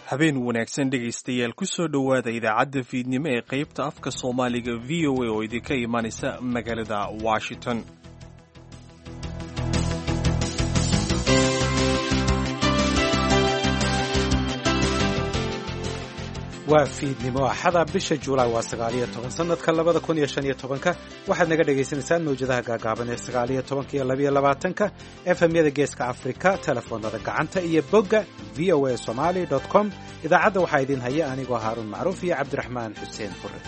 habeen wanaagsan dhegaystayaal ku soo dhowaada idaacadda fiidnimo ee qaybta afka soomaaliga v o a oo idinka imanaysa magaalada washington waa fiidnimo axada bisha juulaay waa sagaaliyo toban sanadka labada kun iyo shan iyo tobanka waxaad naga dhagaysanaysaan mawjadaha gaagaaban ee sagaaliyo tobanka iyo labayo labaatanka efemyada geeska afrika telefoonada gacanta iyo bogga v o a somali com idaacadda waxaa idiin haya anigoo haaruun macruuf iyo cabdiraxmaan xuseen fure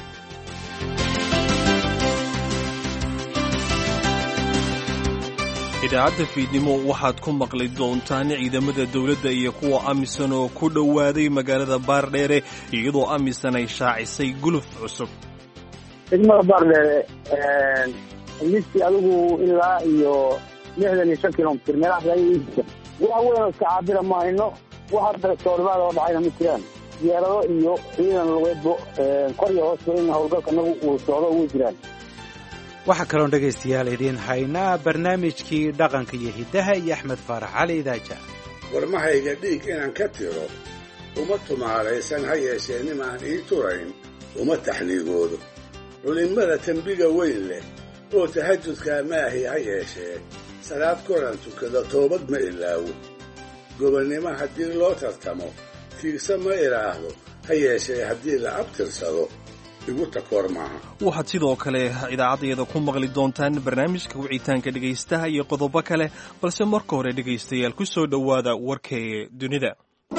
idaacadda fiidnimo waxaad ku maqli doontaan ciidamada dowladda iyo kuwa amisan oo ku dhowaaday magaalada baardheere iyadoo amisan ay shaacisay guluf cusub degmada baardheere listi adigu ilaa iyo lixdan iyo shan kilomitr meelahaas wax weyn oo iska caabira ma hayno wax hadda soorimaada oo dhacayna ma jiraan diyaarado iyo ciidan lugeedbo kor iyo hoosba in howlgalkanagu uu socdo ugu jiraan waxaa kaloon dhegaystayaal idiin haynaa barnaamijkii dhaqanka iyo hiddaha iyo axmed faarax cali idaaja warmahayga dhiig inaan ka tiro uma tumaalaysan ha yeeshee nimaan ii turayn uma taxniigoodo culimmada tembiga weyn leh oo tahajudkaa maahi ha yeeshee salaad koran tukada toobad ma ilaawo gobonnimo haddii loo tartamo tiigsa ma idhaahdo ha yeeshee haddii la abtirsado waxaad sidoo kale idaacaddayada ku maqli doontaan barnaamijka wicitaanka dhegaystaha iyo qodobo kale balse marka hore dhegaystayaal ku soo dhowaada warkee dunida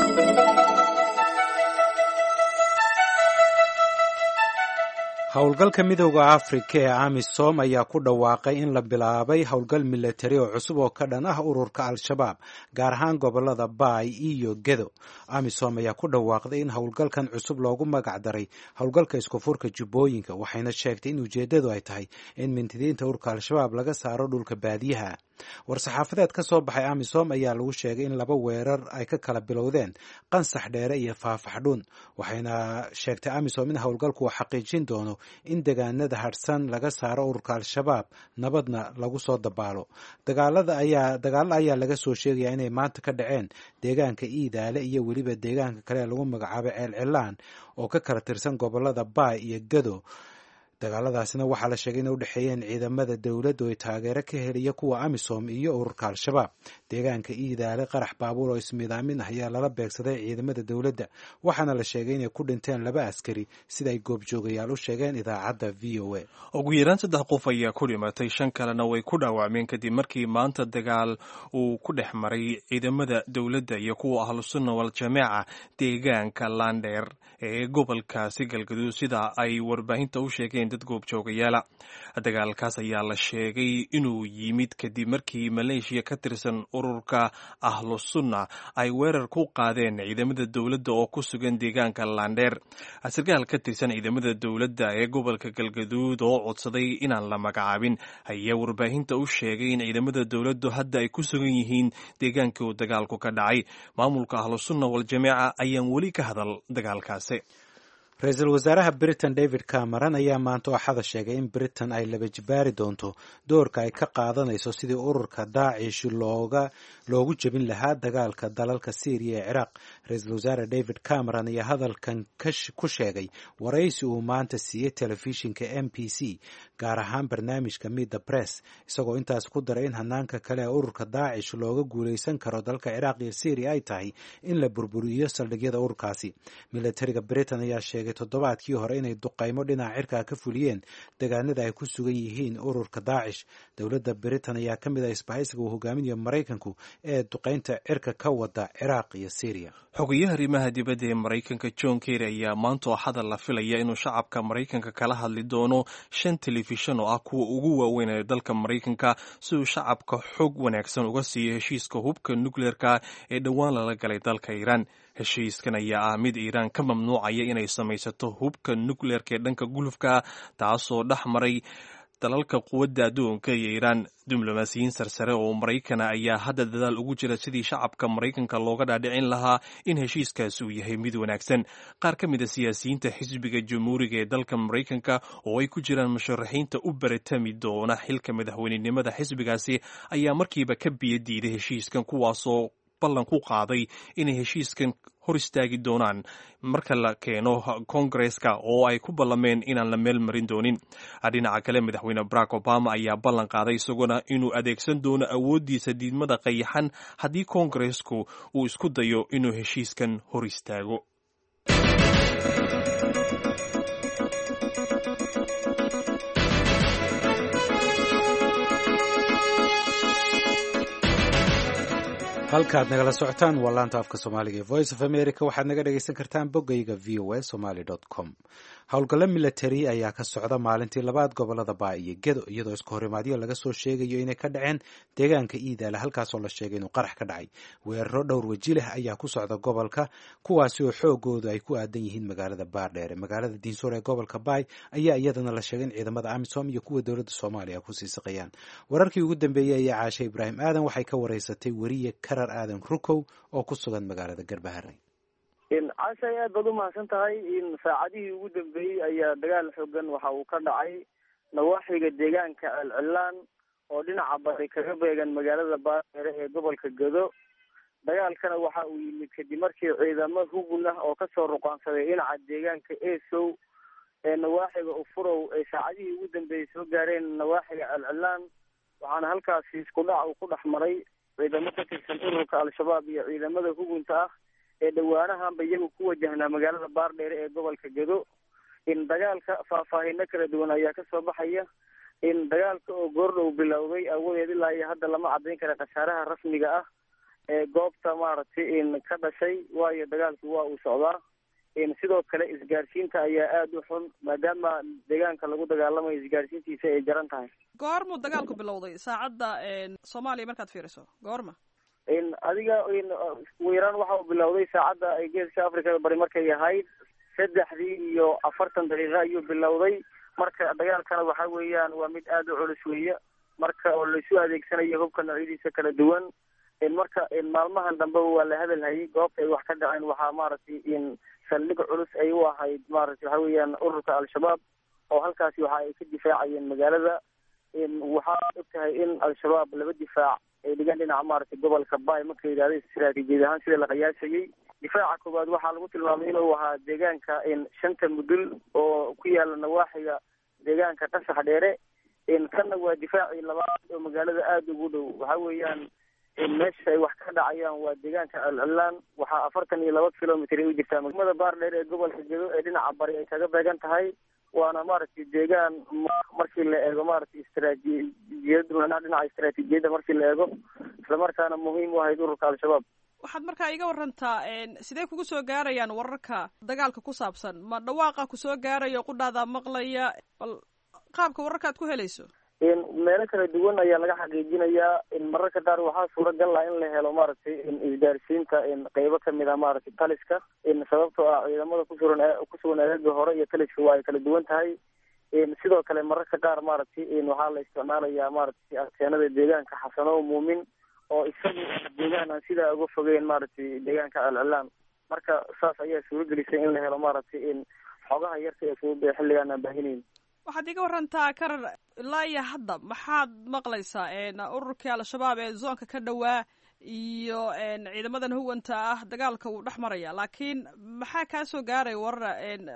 howlgalka midooda afrika ee amisom ayaa ku dhawaaqay in la bilaabay howlgal milatari oo cusub oo ka dhan ah ururka al-shabaab gaar ahaan gobolada baay iyo gedo amisom ayaa ku dhawaaqday in howlgalkan cusub loogu magac daray howlgalka iskufurka jubbooyinka waxayna sheegtay in ujeeddadu ay tahay in mintidiinta ururka al-shabaab laga saaro dhulka baadiyaha war-saxaafadeed ka soo baxay amisom ayaa lagu sheegay in laba weerar ay ka kala bilowdeen qansax dheere iyo faafaxdhuun waxayna sheegtay amisom in howlgalku uu xaqiijin doono in degaanada hadhsan laga saaro ururka al-shabaab nabadna lagu soo dabaalo dagaalada ayaa dagaalo ayaa laga soo sheegaya inay maanta ka dhaceen deegaanka iidaale iyo weliba deegaanka kale ee lagu magacaabo ceelcilaan oo ka kala tirsan gobolada baay iyo gado dagaaladaasina waxaa la sheegay inay u dhexeeyeen ciidamada dowladda oo ay taageero ka heliya kuwa amisom iyo ururka al-shabaab deegaanka iidaale qarax baabuur oo ismidaamin ah ayaa lala beegsaday ciidamada dowladda waxaana la sheegay inay ku dhinteen laba askari sida ay goobjoogayaal u sheegeen idaacadda v o a ugu yaraan saddex qof ayaa ku dhimatay shan kalena way ku dhaawacmeen kadib markii maanta dagaal uu ku dhex maray ciidamada dowladda iyo kuwa ahlusunna waljamaaca deegaanka landheer ee gobolkaasi galgaduud sida ay warbaahinta u sheegeen dad goobjoogayaala dagaalkaas ayaa la sheegay inuu yimid kadib markii maleeshiya ka tirsan ururka ahlusunna ay weerar ku qaadeen ciidamada dowladda oo ku sugan deegaanka landheer sarkaal ka tirsan ciidamada dowladda ee gobolka galgaduud oo codsaday inaan la magacaabin ayaa warbaahinta u sheegay in ciidamada dowladdu hadda ay ku sugan yihiin deegaankii uu dagaalku ka dhacay maamulka ahlusunna waljamaaca ayaan weli ka hadal dagaalkaasi ra-iisul wasaaraha britain david cameron ayaa maanta ooxada sheegay in britain ay laba jibaari doonto doorka ay ka qaadanayso sidii ururka daacish looga loogu jebin lahaa dagaalka dalalka syriya ee ciraaq ra-iisul wasaare david cameron ayaa hadalkan ku sheegay waraysi uu maanta siiyey telefishinka m b c gaar ahaan barnaamijka midda bress isagoo intaas ku daray in hanaanka kale ee ururka daacish looga guulaysan karo dalka ciraaq iyo syriya ay tahay in la burburiyo saldhigyada ururkaasi milatariga britain ayaa sheegay toddobaadkii hore inay duqaymo dhinaca cirkaa ka fuliyeen degaanada ay ku sugan yihiin ururka daacish dowladda britain ayaa ka mid ah isbahaysiga uu hogaaminayo maraykanku ee duqaynta cirka ka wada ciraaq iyo syriya xogayaha arrimaha dibadda ee maraykanka john kerry ayaa maanta oo xadal la filaya inuu shacabka maraykanka kala hadli doono shan telefishan oo ah kuwa ugu waaweyn ee dalka maraykanka si uu shacabka xog wanaagsan uga siiyo heshiiska hubka nukleerka ee dhowaan lala galay dalka iiraan heshiiskan ayaa ah mid iiraan ka mamnuucaya inay samaysato hubka nukleerka ee dhanka gulufka taasoo dhex maray dalalka quwadda adduunka iyo iiraan diblomaasiyiin sarsare oo maraykana ayaa hadda dadaal ugu jira sidii shacabka maraykanka looga dhaadhicin lahaa in heshiiskaasi uu yahay mid wanaagsan qaar ka mid a siyaasiyiinta xisbiga jamhuuriga ee dalka maraykanka oo ay ku jiraan musharaxiinta u baratami doona xilka madaxweynenimada xisbigaasi ayaa markiiba ka biyo diiday heshiiskan kuwaasoo ballan ku qaaday inay heshiiskan hor istaagi doonaan marka la keeno koongareska oo ay ku ballameen inaan la meel marin doonin dhinaca kale madaxweyne barack obama ayaa ballan qaaday isaguna inuu adeegsan doono awooddiisa diidmada qayaxan haddii koongaresku uu isku dayo inuu heshiiskan hor istaago halkaad nagala socotaan waa laanta afka soomaaliga ee voice of america waxaad naga dhegaysan kartaan boggayga v o a somaly com howlgallo milatari ayaa ka socda maalintii labaad gobolada baa iyo gedo iyadoo iska horimaadyo laga soo sheegayo inay ka dhaceen deegaanka iidaale halkaasoo la sheegay inuu qarax ka dhacay weeraro dhowr weji leh ayaa ku socda gobolka kuwaasi oo xoogoodu ay ku aadan yihiin magaalada baardheere magaalada diinsuur ee gobolka baay ayaa iyadana la sheegay in ciidamada amisom iyo kuwa dowladda soomaaliya kusii saqayaan wararkii ugu dambeeyey ayaa caashe ibraahim aadan waxay ka wareysatay weriye karar aadan rukow oo ku sugan magaalada garbaharey cashay aad baad umahadsan tahay in saacadihii ugu dambeeyey ayaa dagaal xoogan waxa uu ka dhacay nawaaxiga deegaanka celcilaan oo dhinaca bari kaga beegan magaalada baardheere ee gobolka gado dagaalkana waxa uu yimid kadib markii ciidamo hugun ah oo kasoo ruqaansaday dhinaca deegaanka esow ee nawaaxiga ufurow ay saacadihii ugu dambeeyey soo gaareen nawaaxiga celcilaan waxaana halkaasi isku dhac uu ku dhex maray ciidamo ka tirsan ururka al-shabaab iyo ciidamada hugunta ah ee dhawaanahanba iyagu ku wajahnaa magaalada baardheere ee gobolka gado in dagaalka faahfaahino kala duwan ayaa kasoo baxaya in dagaalka oo goordhow bilowday awadeed ilaa iyo hadda lama caddayn kara khasaaraha rasmiga ah ee goobta maaragtay in ka dhashay waayo dagaalku waa uu socdaa in sidoo kale isgaarsiinta ayaa aada u xun maadaama deegaanka lagu dagaalamayo isgaarsiintiisa ay jaran tahay goormuu dagaalku bilowday saacadda soomaaliya markaad fiiriso goorma in adiga in weyraan waxa uu bilowday saacadda ay geeska africada bari markay ahayd saddexdii iyo afartan daqiiqo ayuu bilowday marka dagaalkana waxa weeyaan waa mid aada u culus weeye marka oo laisu adeegsanayo hubka noocyadiisa kala duwan in marka in maalmahan dambeba waa la hadalhayay goobta ay wax ka dhaceen waxaa maaragtay in saldhig culus ay u ahayd maaragtay waxa weeyaan ururka al-shabaab oo halkaasi waxa ay ka difaacayeen magaalada in waxaa og tahay in al-shabaab laba difaac ay dhigaan dhinaca maaragtay gobolka bay marka yidhahda istaraatiijiyad ahaan sida la qiyaasayay difaaca koowaad waxaa lagu tilmaamay inuu ahaa deegaanka in shanta mudul oo ku yaala nawaaxiga deegaanka qasax dheere in kanna waa difaacii labaad oo magaalada aada ugu dhow waxa weeyaan in meesha ay wax ka dhacayaan waa deegaanka celcilaan waxaa afartan iyo laba kilomitr ay u jirtaa magmada baardheer ee gobolka gedo ee dhinaca bari ay kaga beegan tahay waana maaragtay deegaan markii la eego maaragtay istaraatiijiyad macnaha dhinaca istaraatiijiyadda markii la eego islamarkaana muhiim u ahayd ururka al-shabaab waxaad markaa iga warantaa sidee kugu soo gaarayaan wararka dagaalka ku saabsan ma dhawaaqa kusoo gaarayo qudhaada maqlaya bal qaabka wararka ad ku helayso in meelo kala duwan ayaa laga xaqiijinayaa in mararka qaar waxaa suuragal ah in la helo maaragtay in isgaarsiinta in qeybo kamid ah maaragtay taliska in sababtoo ah ciidamada kusugan kusugan eega hore iyo taliska waa ay kala duwan tahay in sidoo kale mararka qaar maaragtay in waxaa la isticmaalayaa maaragtay arkeenada deegaanka xasano muumin oo isagu deegaan aan sidaa uga fogeyn maaragtay deegaanka celcilaan marka saas ayaa suuragelisay in la helo maaragtay in xogaha yarka ee fudud ee xilligaan aan baahinayn waxaad iga warantaa karar ilaa iyo hadda maxaad maqlaysaa ururkii al-shabaab ee zoonka ka dhowaa iyo ciidamadan huganta ah dagaalka wuu dhex maraya laakiin maxaa kaa soo gaaray warara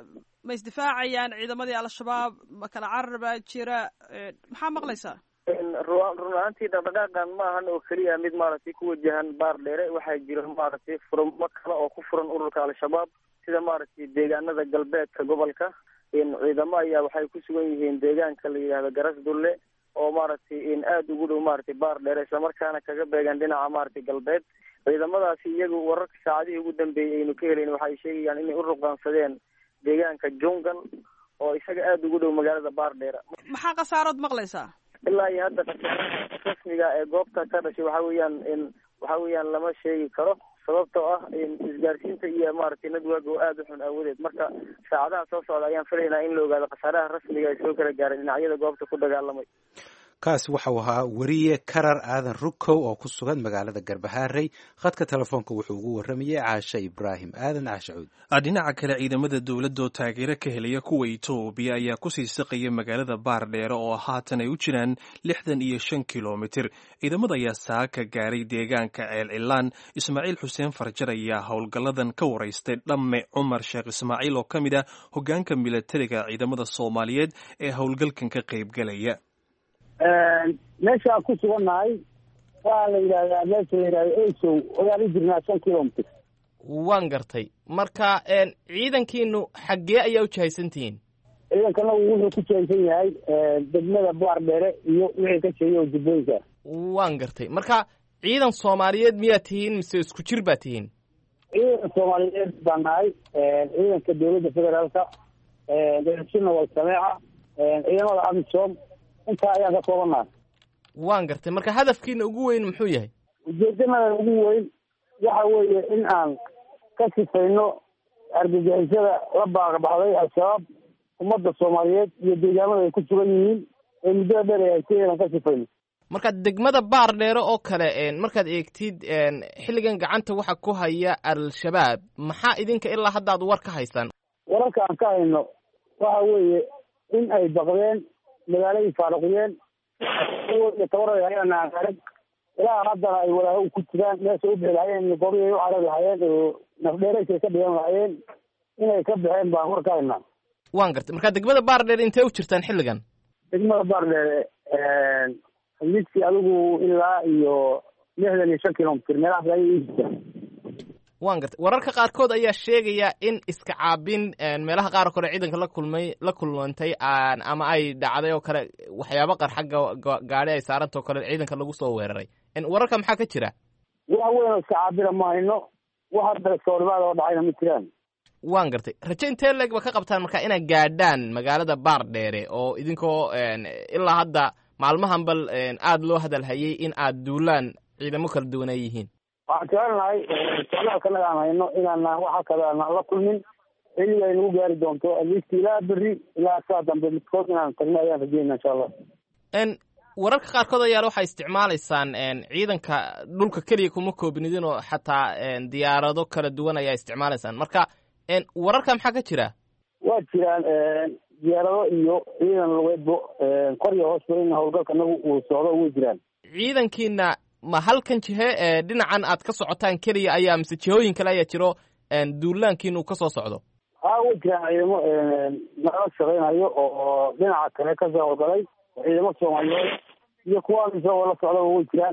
ma isdifaacayaan ciidamadii al-shabaab ma kala carar baa jira maxaa maqlaysaa run ahaantii dhaqdhaqaaqan ma ahan oo keliya mid maaragtay ku wajahan baar dheere waxaa jira maaragtay furmo kale oo ku furan ururka al-shabaab sida maaragtay deegaanada galbeedka gobolka in ciidamo ayaa waxay ku sugan yihiin deegaanka la yidhahdo garas dulle oo maaragtay in aada ugu dhow maaragtay baar dheere islamarkaana kaga beegan dhinaca maaragtay galbeed ciidamadaasi iyagu wararka saacadihii ugu dambeeyey aynu ka helayn waxay sheegayaan inay u ruqaansadeen deegaanka jungal oo isaga aada ugu dhow magaalada baar dheere maxaa khasaarood maqlaysaa ilaa iyo hadda khasaaraha rasmiga ee goobta ka dhashay waxa weeyaan in waxa weeyaan lama sheegi karo sababtoo ah isgaarsiinta iyo maaragtay nadwaaga oo aada u xun aawadeed marka saacadaha soo socda ayaan filaynaa in la ogaado khasaaraha rasmiga ay soo kala gaareen dhinacyada goobta ku dagaalamay kaasi waxau ahaa weriye karar aadan rukow oo ku sugan magaalada garbahaarey khadka telefoonka wuxuu ugu waramayay caashe ibraahim aadan caashe cuud dhinaca kale ciidamada dowladda oo taageero ka helaya kuwa etoobiya ayaa kusii siqaya magaalada baardheere oo haatan ay u jiraan lixdan iyo shan kilomitir ciidamada ayaa saaka gaaray deegaanka ceel cilaan ismaaciil xuseen farjar ayaa howlgalladan ka waraystay dhamme cumar sheekh ismaaciil oo ka mid ah hogaanka milatariga ciidamada soomaaliyeed ee howlgalkan ka qaybgalaya meeshaan ku sugannahay waxaa la yidhahdaa meesha la yidhahda esow ogaan u jirnaa shan kilomitr waan gartay marka ciidankiinu xaggee ayaa u jahaysantihiin ciidankanagu wuxuu ku jahaysan yahay degmada baardheere iyo wixii ka sheegay oo jubbooyinka waan gartay marka ciidan soomaaliyeed miyaa tihiin mise isku jir baa tihiin ciidanka soomaaliyeed baa nahay ciidanka dowladda federaalka sina wal sameeca ciidamada amisom intaa ayaan ka koobannahay waan gartay marka hadafkiina ugu weyn muxuu yahay ujeedanadan ugu weyn waxa weeye in aan ka sifayno argagixisada la baaqbaxday al-shabaab ummadda soomaaliyeed iyo deegaamada ay ku sugan yihiin ee muddada dheer ay haysay inaan ka sifayno marka degmada baar dheere oo kale markaad eegtid xilligan gacanta waxa ku haya al-shabaab maxaa idinka ilaa haddaad war ka haysaan wararka aan ka hayno waxa weeye in ay baqdeen magaaladii faaruqiyeen iyo tabaray hayaan aan arag ilaa haddana ay walaaho ku jiraan meesha u bixi lahayeen goryay u carari lahayeen oo nafdheeraysay ka dhigan lahayeen inay ka baxeen baan war ka haynaa waan gartay marka degmada baar dheere intee u jirtaan xilligan degmada baardheere midkii adigu ilaa iyo lixdan iyo shan kilomitr meelahaas ayay ii jirtaan waan gartay wararka qaarkood ayaa sheegaya in iska caabin meelaha qaar oo kale ciidanka la kulmay la kulmantay ama ay dhacday oo kale waxyaabo qarxa gaadhi ay saarantao kale ciidanka lagu soo weeraray wararka maxaa ka jira wax weyn oo iska caabina ma hayno wax hadda soorimaada oo dhacayna ma jiraan waan gartay raje intee leeg ba ka qabtaan marka inaad gaadhaan magaalada baar dheere oo idinkoo ilaa hadda maalmahan bal aada loo hadalhayay in aad duulaan ciidamo kala duwan ay yihiin waxaan jecelnahay socdaalkanaga aan hayno inaanaan waxa kale aanaan la kulmin xilliga ay nagu gaari doonto aliist ilaa berri ilaa saa dambe midkood inaan tagno ayaan rajeyna insha allah wararka qaarkood ayaa waxay isticmaalaysaan ciidanka dhulka keliya kuma koobnidin oo xataa diyaarado kala duwan ayaa isticmaalaysaan marka wararka maxaa ka jira waa jiraan diyaarado iyo ciidan lugeedbo kor iyo hoosba in howlgalka nagu uu socdo way jiraan ciidankiina ma halkan jihe dhinacan aad ka socotaan keliya ayaa mise jihooyin kale ayaa jiro duulaankiina uu ka soo socdo haa way jiraan ciidamo nala shaqaynayo oo dhinaca kale kasoo howlgalay ciidamo soomaaliyeed iyo kuwa isagoo la socdaba way jiraan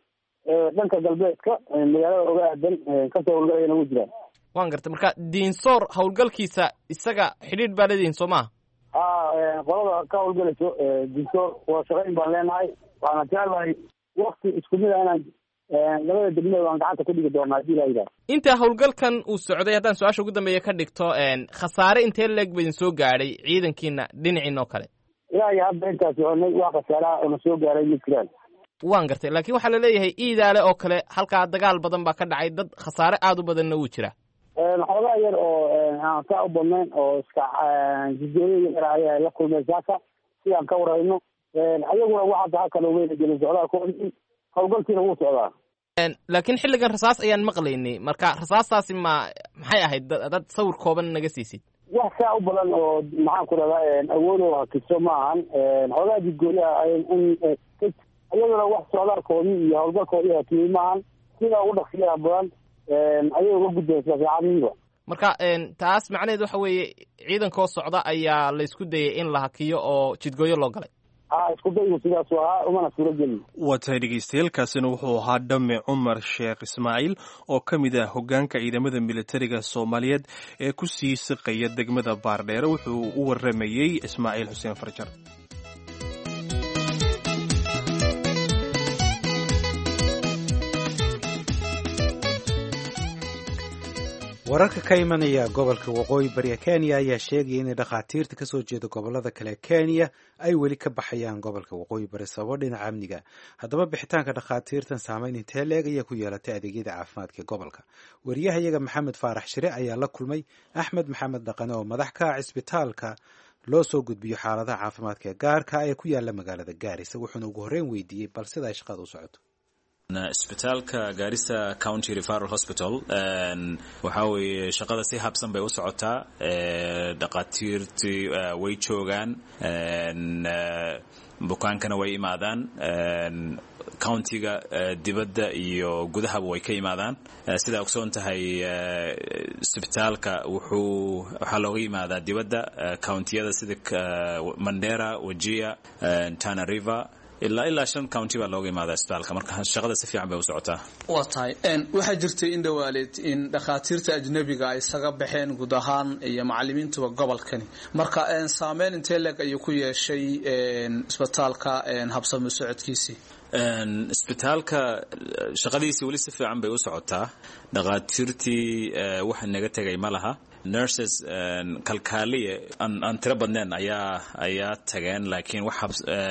dhanka galbeedka magaalada oga aadan kasoo howlgalayana way jiraan waan gartay marka diinsoor howlgalkiisa isaga xidhiidh baa leedihin soo maha haa qolada ka howlgalayso diinsoor waa shaqayn baan leenahay waxaana jeclahay wakti isku mid a inaan labada degmada aan gacanta ku dhigi doona hadii laa yidhaha inta howlgalkan uu socday haddaan su-aasha ugu dambeeya ka dhigto khasaare intee leeg ba idin soo gaadhay ciidankiina dhinaciina oo kale ilaa iyo hadda intaa soconay waa khasaaraha ona soo gaaray ma jiraan waan gartay laakiin waxaa laleeyahay iidaale oo kale halkaa dagaal badan baa ka dhacay dad khasaare aada u badanna wuu jira xoogaa yar oo aan saa u badnayn oo iska jidooyo yar ayaa la kulmay saaka sidaan ka warayno ayaguna waxaa haa kale weyna gelin socdaalkoodii howlgalkiina wuu socdaa laakiin xilligan rasaas ayaan maqlaynay marka rasaastaasi ma maxay ahayd dad sawir kooban naga siisid wax saa u badan oo maxaan ku rahdaa awoodo hakiso ma ahan xoogaa jidgooyaha ayaguna wax socdaalkoodii iyo howlgalkoodii hakiyey maahan sidaa ugu dhaqsiyaha badan ayay uga gudbaysaa saacadihiiba marka taas macnaheed waxa weeye ciidankoo socda ayaa la isku dayay in la hakiyo oo jidgooyo loo galay ha isku daygu sidaasu ahaa umana suuro gelin waa tahay dhegeystayaelkaasina wuxuu ahaa dhamme cumar sheekh ismaaciil oo ka mid ah hoggaanka ciidamada militariga soomaaliyeed ee ku sii siqaya degmada baardheere wuxuu u warramayey ismaaciil xuseen farjar wararka ka imanaya gobolka waqooyi bariga kenya ayaa sheegaya inay dhakhaatiirta kasoo jeeda gobolada kale kenya ay weli ka baxayaan gobolka waqooyi bari sababo dhinaca amniga haddaba bixitaanka dhakhaatiirtan saameyn intee leeg ayaa ku yeelatay adeegyada caafimaadka gobolka wariyahayaga maxamed faarax shire ayaa la kulmay axmed maxamed dhaqane oo madax ka ah cisbitaalka loo soo gudbiyo xaaladaha caafimaadka ee gaarka ee ku yaala magaalada gaarisa wuxuuna ugu horreyn weydiiyey bal sida ay shaqada u socoto isbitaalka gaarisa county referal hospital waxaa weeye shaqada si habsan bay u socotaa dhaqaatiirtii way joogaan bukaankana way imaadaan countiga dibadda iyo gudahaba way ka imaadaan sidaa ogsoon tahay isbitaalka wuxuu waxaa looga yimaadaa dibadda countiyada sida mandera wajia tana river ilaa ilaa shan county baa looga imaadaa isbitaalka marka shaqada si fiican bay u socotaa waa tahay waxaa jirtay in dhawaaleed in dhakhaatiirta ajnabiga ay isaga baxeen guud ahaan iyo macalimiintuba gobolkani marka saameyn intee leeg ayuu ku yeeshay isbitaalka habsami socodkiisii isbitaalka shaqadiisii weli si fiican bay u socotaa dhakhaatiirtii waxa naga tegay ma laha nurses kalkaaliye aan tiro badneen ayaa ayaa tageen laakiin wax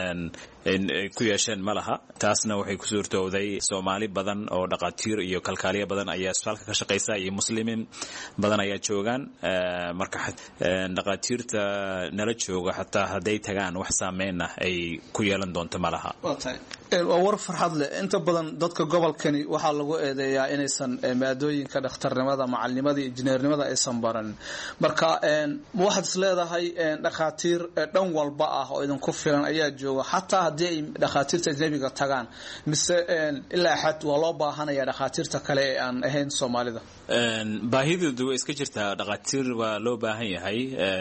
ku yeesheen ma laha taasna waxay ku suurtowday soomaali badan oo dhaqaatiir iyo kalkaaliye badan ayaa isbitaalka ka shaqaysa iyo muslimiin badan ayaa joogaan marka dhaqaatiirta nala jooga xataa hadday tagaan wax saameynna ay ku yeelan doonto ma laha waa war farxad leh inta badan dadka gobolkani waxaa lagu eedeeyaa inaysan maadooyinka dhakhtarnimada macalinimada iyo injineernimada aysan baran marka waxaad is leedahay dhakhaatiir dhan walba ah oo idinku filan ayaa jooga xataa haddii ay dhakhaatiirta ajnabiga tagaan mise ilaa xad waa loo baahanaya dhakhaatiirta kale ee aan ahayn soomaalida baahidoodu way iska jirtaa dhakhaatiir waa loo baahan yahay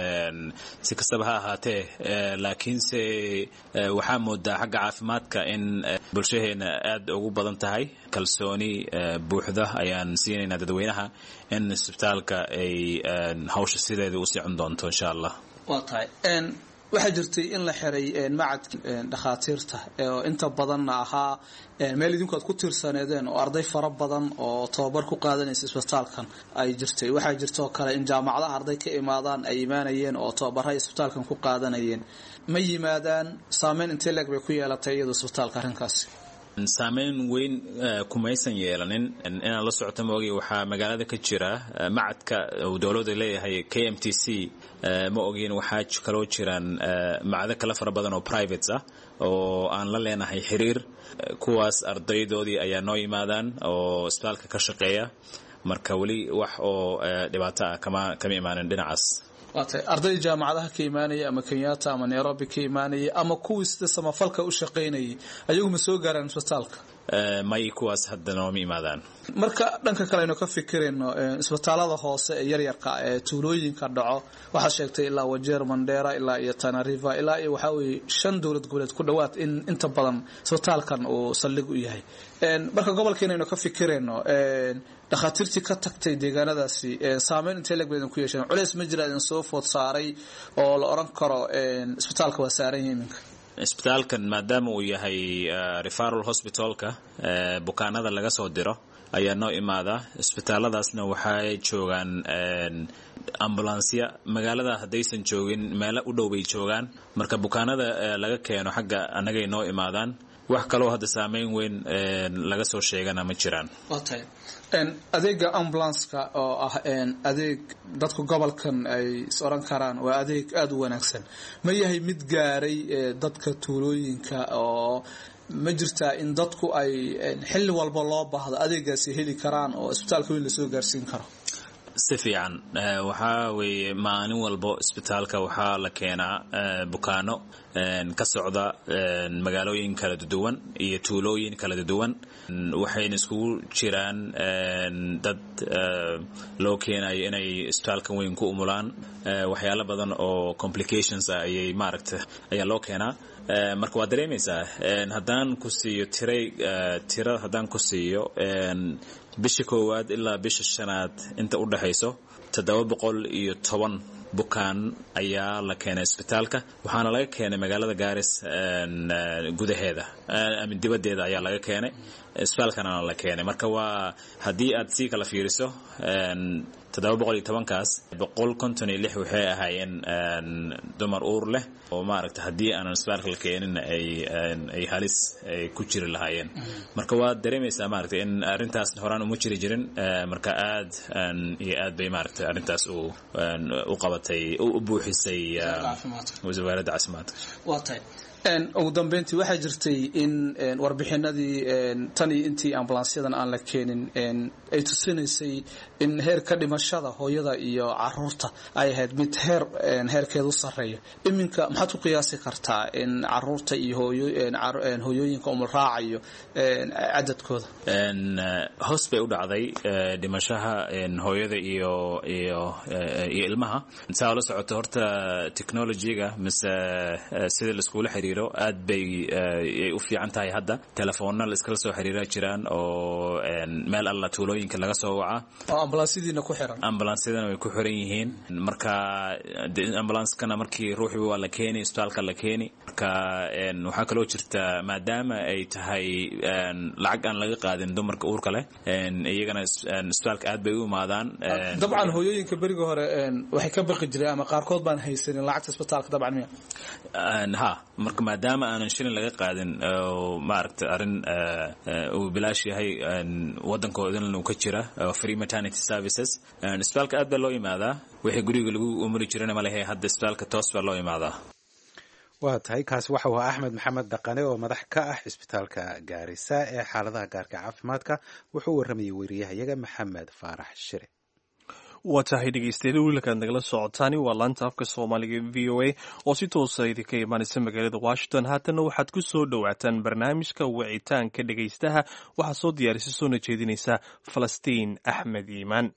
si kastaba ha ahaatee laakiinse waxaa moodaa xagga caafimaadka in bulshaheena aad ugu badan tahay kalsooni buuxda ayaan siinaynaa dadweynaha in isbitaalka ay hawsha sideeda u sicon doonto insha allah waa tahay waxaa jirtay in la xiray macadki dhakhaatiirta oo inta badanna ahaa meel idinku aad ku tiirsaneedeen oo arday fara badan oo tababar ku qaadanaysa isbitaalkan ay jirtay waxaa jirtaoo kale in jaamacadaha arday ka imaadaan ay imaanayeen oo tababaraha isbitaalkan ku qaadanayeen ma yimaadaan saameyn intee leeg bay ku yeelatay iyadu isbitaalka arrinkaasi saameyn weyn kumaysan yeelanin inaan la socoto maogay waxaa magaalada ka jira macadka uu dowladda leeyahay k m t c ma ogin waxaa kaloo jiraan macado kale fara badan oo privates ah oo aan la leenahay xiriir kuwaas ardaydoodii ayaa noo yimaadaan oo isbitaalka ka shaqeeya marka weli wax oo dhibaato ah kama kama imaanin dhinacaas waatay arday jaamacadaha ka imaanaya ama kenyatta ama nairobi ka imaanaya ama kuwii sida samafalka u shaqaynayay ayagu ma soo gaaraan isbitaalka may kuwaas hadda nooma imaadaan marka dhanka kale aynu ka fikirayno isbitaalada hoose ee yaryarka ee tuulooyinka dhaco waxaad sheegtay ilaa wajeer mandera ilaa iyo tanariva ilaa iyo waxaa weye shan dowlad goboleed ku dhowaad in inta badan isbitaalkan uu saldhig u yahay marka gobolkeena aynu ka fikirayno dhakhaatiirtii ka tagtay deegaanadaasi saameyn intee leeg ba idin ku yeesheen culeys ma jira idin soo food saaray oo la odhan karo isbitaalka waa saaran yahay iminka isbitaalkan maadaama uu yahay referal hospitalka bukaanada laga soo diro ayaa noo imaada isbitaaladaasna waxay joogaan ambulansya magaalada haddaysan joogin meelo u dhow bay joogaan marka bukaanada laga keeno xagga annagay noo imaadaan wax kaloo hadda saameyn weyn laga soo sheegana ma jiraan adeega ambulanska oo ah adeeg dadku gobolkan ay is oran karaan waa adeeg aada u wanaagsan ma yahay mid gaaray dadka tuulooyinka oo ma jirtaa in dadku ay xilli walba loo baahdo adeegaasi heli karaan oo isbitaalka weyn lasoo gaarsiin karo si fiican waxaa weeye maalin walbo isbitaalka waxaa la keenaa bukaano ka socda magaalooyin kala duwan iyo tuulooyin kala duwan waxayna iskugu jiraan dad loo keenayo inay isbitaalka weyn ku umulaan waxyaalo badan oo complications ah ayay maaragta ayaa loo keenaa marka waad dareemaysaa haddaan ku siiyo tiray tira haddaan ku siiyo bisha koowaad ilaa bisha shanaad inta u dhexayso toddoba boqol iyo toban bukaan ayaa la keenay isbitaalka waxaana laga keenay magaalada gaaris gudaheeda ama dibaddeeda ayaa laga keenay isbitaalkana la keenay marka waa haddii aad sii kala fiiriso toddoba boqol iyo tobankaas boqol konton iyo lix waxay ahaayeen dumar uur leh oo maaragta haddii aanan isbitaalka la keenin ay ay halis ay ku jiri lahaayeen marka waad dareemaysaa maaragta in arrintaas horaan uma jiri jirin marka aad iyo aad bay maaragta arrintaas u u qabatay u buuxisay wasaaradda caafimaadka waa tahay ugu dambeyntii waxaa jirtay in warbixinadii tan iyo intii ambulansyadan aan la keenin ay tusinaysay in heerka dhimashada hooyada iyo caruurta ay ahayd mid heer heerkeedu sareeya iminka maxaad ku qiyaasi kartaa in caruurta iyo hooyooyinka umulraacayo cadadkooda hoos bay u dhacday dhimashaha hooyada iyo iyo iyo ilmaha saa la socoto horta technologyga mise sida laiskula xiriiro aad bay ay u fiican tahay hadda telefoonna la iskala soo xiriira jiraan oo meel alla tuulooyinka laga soo waca oo ambulansyadiina ku xiran ambulansyadana way ku xiran yihiin marka ambulanskana markii ruuxii waa la keeni isbitaalka la keeni marka waxaa kaloo jirta maadaama ay tahay lacag aan laga qaadin dumarka uurka leh iyagana isbitaalka aad bay u imaadaan dabcan hooyooyinka beriga hore waxay ka baqi jireen ama qaarkood baan haysanin lacagta isbitaalka dabcan miya ha marka maadaama aanan shilin laga qaadin maaragta arrin uu bilaash yahay waddankoodana uu ka jira free maternity services isbitaalka aad baa loo yimaadaa wixii guriga lagu umuri jirana ma lehe hadda isbitaalka toos baa loo yimaadaa waa tahay kaasi waxa uu axmed maxamed dhaqane oo madax ka ah cisbitaalka gaarisa ee xaaladaha gaarka caafimaadka wuxuu warramayay weriyahayaga maxamed faarax shire waa tahay dhegeystayaal wiilkaad nagala socotaani waa laanta afka soomaaliga v o a oo si toosa idinka imaanaysa magaalada washington haatanna waxaad ku soo dhowaataan barnaamijka wicitaanka dhegeystaha waxaa soo diyaarisay soona jeedinaysa falastiin axmed iimaan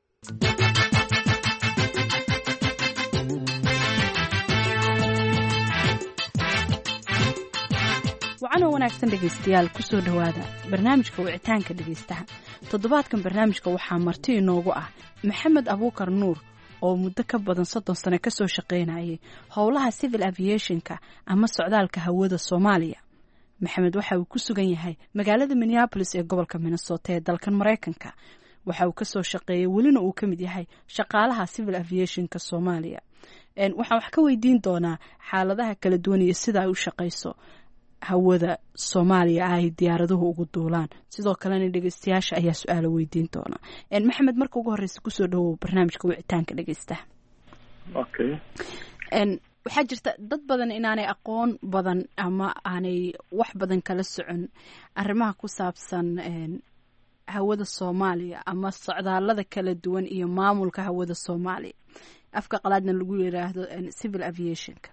wacanoo wanaagsan dhegaystayaal kusoo dhowaada barnaamijka wicitaanka dhegaystaha toddobaadkan barnaamijka waxaa marti inoogu ah maxamed abuukar nuur oo muddo ka badan soddon sano kasoo shaqaynayay howlaha civil aviationka ama socdaalka hawada soomaaliya maxamed waxa uu ku sugan yahay magaalada minneabolis ee gobolka minnesota ee dalkan maraykanka waxa uu kasoo shaqeeyay welina uu ka mid yahay shaqaalaha civil aviationka soomaaliya waxaan wax ka weydiin doonaa xaaladaha kala duwan iyo sida ay u shaqayso hawada soomaaliya ay diyaaraduhu ugu duulaan sidoo kalena dhegeystayaasha ayaa su-aalo weydiin doona maxamed marka ugu horeysa kusoo dhawow barnaamijka wicitaanka dhegeystaha okay waxaa jirta dad badan inaanay aqoon badan ama aanay wax badan kala socon arrimaha ku saabsan hawada soomaaliya ama socdaalada kala duwan iyo maamulka hawada soomaaliya afka qalaadna lagu yiraahdo civil aviationka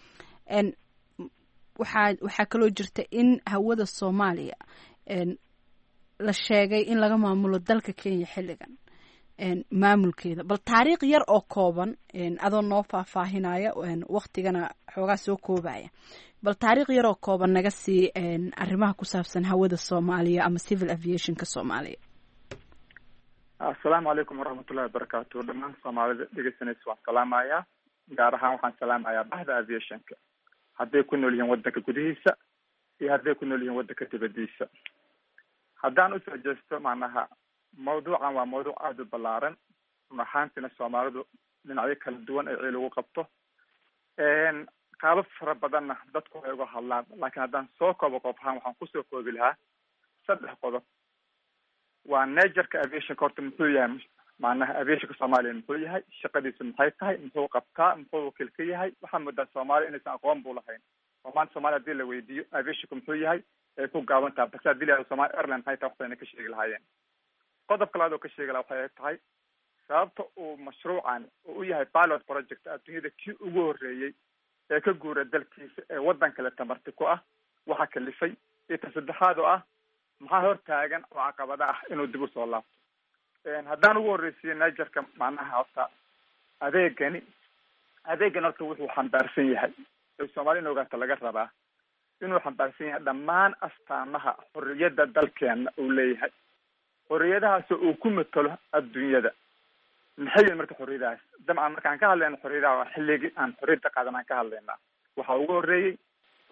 waxaa waxaa kaloo jirta in hawada soomaaliya la sheegay in laga maamulo dalka kenya xilligan maamulkeeda bal taariikh yar oo kooban adoo noo faahfaahinaya waktigana xoogaa soo koobaya bal taariikh yar oo kooban naga sii arrimaha ku saabsan hawada soomaaliya ama civil aviationka soomaaliya assalaamu calaykum waraxmatullahi wabarakaatu dhammaan soomaalida dhegeysanaysa waan salaamayaa gaar ahaan waxaan salaamayaa bahda aviationka hadday ku nool yihiin waddanka gudihiisa iyo hadday ku nool yihiin waddanka dibadiisa haddaan usoo jeesto macnaha mawduucan waa mawduuc aada u ballaaran run ahaantiina soomaalidu dhinacyo kala duwan ay ciil ugu qabto qaabab fara badanna dadku ay uga hadlaan laakiin haddaan soo koobo qof ahaan waxaan kusoo koobi lahaa saddex qodob waa nagerka aviationka horta muxuu yahay macnaha aviationka soomaaliya muxuu yahay shaqadiisu maxay tahay muxuu qabtaa muxuu wakiil ka yahay waxaa moodaa soomaaliya inaysan aqoon bu lahayn oo maanta somalia hadii la weydiiyo aviationka muxuu yahay ay ku gaaban taha base hadii la somalia airline maxay tahay waxbayna ka sheegi lahaayeen qodobka labaad oo ka sheegi laha waxay tahay sababta uu mashruucan uu u yahay pilot project adduunyada kii ugu horreeyey ee ka guura dalkiisa ee waddan kale tamarti ku ah waxa kalifay iyo ta saddexaad oo ah maxaa hor taagan oo caqabada ah inuu dib usoo laabto haddaan ugu horreysiiyo nigerka macnaha horta adeegani adeegan horta wuxuu xambaarsan yahay ee soomaali in ogaata laga rabaa inuu xambaarsan yahay dhammaan astaamaha xorriyadda dalkeena uu leeyahay xorriyadahaasoo uu ku matalo adduunyada maxay yihin marka xorriyadahaas dabcan markaan ka hadlayna xorriyadaha waa xilligii aan xorriyadda qaadan aan ka hadlaynaa waxaa ugu horreeyey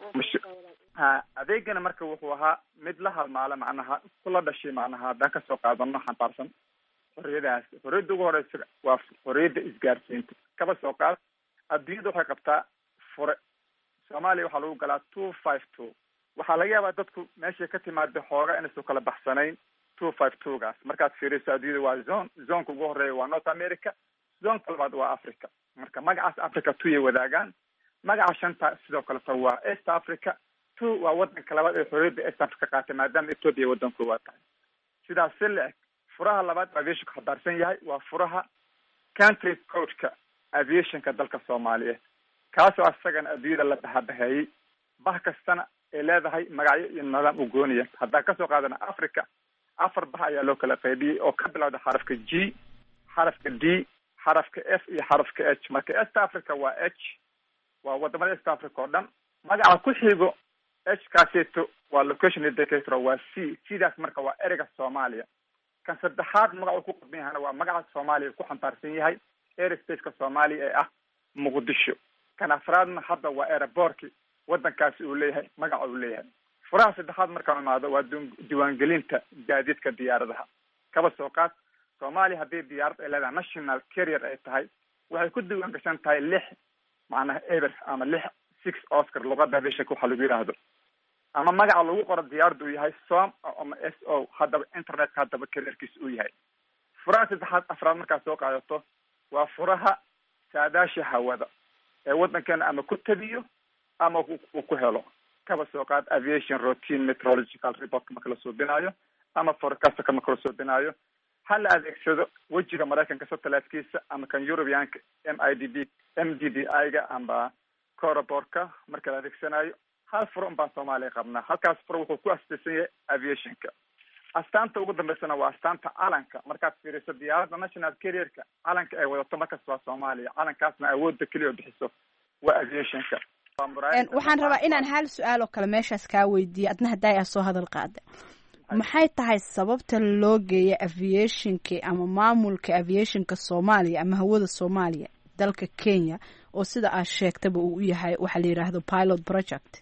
ha adeegana marka wuxuu ahaa mid la halmaala macnaha kula dhashay macnaha haddaan kasoo qaadano xambaarsan xorriyadahaas xorriyadda ugu horeysa waa xorriyadda isgaarsiinta kaba soo qaad adduunyada waxay qabtaa fure soomaaliya waxaa lagu galaa two five two waxaa laga yaabaa dadku meeshay ka timaada xooga inaysu kala baxsanayn two five two gaas markaad fiiriso adduunyada waa zone zoneka ugu horeeya waa north america zoneka labaad waa africa marka magacaas africa two yay wadaagaan magaca shanta sidoo kaleta waa east africa two waa wadanka labaad ee xorriyadda east africa qaatay maadaama ethoopia waddan koowaad tahay sidaas si la-eg furaha labaad aviationka xadaarsan yahay waa furaha country codeka aviationka dalka soomaaliyeed kaasoo asagana adduunyada la bahabaheeyey bah kastana ay leedahay magacyo iyo nidaam u gooniya haddaan kasoo qaadana africa afar bah ayaa loo kala qaybiyey oo ka bilowda xarafka g xarafka d xarafka f iyo xarafka h marka east africa waa h waa wadamada east africa oo dhan magaca ku xigo h kaaseeto waa location indicator waa c sidaas marka waa ereyga soomaaliya kan saddexaad magaca uu ku qadban yahana waa magaca soomaaliya ku xambaarsan yahay airspace-ka soomaaliya ee ah muqdisho kan afraadna hadda waa aerobortki wadankaasi uu leeyahay magaca uu leeyahay furaha saddexaad markaan imaado waa diiwaangelinta gaadiidka diyaaradaha kaba soo qaad soomaaliya haddii diyaarad ay leedahay national carrier ay tahay waxay ku diiwaan gashan tahay lix macnaha eber ama lix six oscar luqada aviationka waxaa lagu yidhaahdo ama magaca lagu qoro diyaaradda uu yahay som ama s o haddaba internetka haddaba carrierkiisa uu yahay furaha saddexaad afraad markaad soo qaadato waa furaha saadaasha hawada ee waddankeena ama ku tabiyo ama uu ku helo kaba soo qaad aviation routine meteorological reportka marka la suubinaayo ama forecastka marka la suubinaayo ha la adeegsado wejiga maraykanka satellitekiisa ama kan europeanka m i d b m d d i ga amba coraborka marka la adeegsanayo hal furo un baan soomaaliya qabnaa halkaas furo wuxuu ku astaysan yahay aviationka astaanta ugu dambeysana waa astaanta calanka markaad fiiriso diyaaradda national carrierka calanka ay wadato markas waa soomaaliya calankaasna awoodda keliya oo bixiso waa aviationka waxaan rabaa inaan hal su-aal oo kale meeshaas kaa weydiiye adna haddaa aa soo hadal qaada maxay tahay sababta loo geeya aviationka ama maamulka aviationka soomaaliya ama hawada soomaaliya dalka kenya oo sida aad sheegtaba uu u yahay waxaa la yidhaahdo pilot project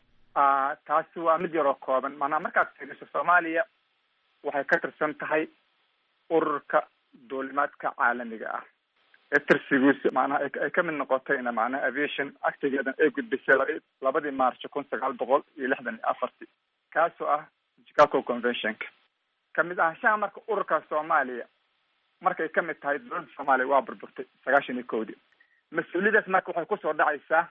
taasi waa mid yaroo kooban maanaa markaad fiiriso soomaaliya waxay ka tirsan tahay ururka duulimaadka caalamiga ah ee tirsigiisa macnaha ay ka mid noqotayna macnaha aviation actigeedan ay gudbisay labadii march kun sagaal boqol iyo lixdan iyo afartii kaasoo ah chicago conventionka kamid ahashaha marka ururka soomaaliya markay kamid tahay dowladda soomaaliya waa burburtay sagaashan iyo kowdii mas-uuliyadaas marka waxay kusoo dhacaysaa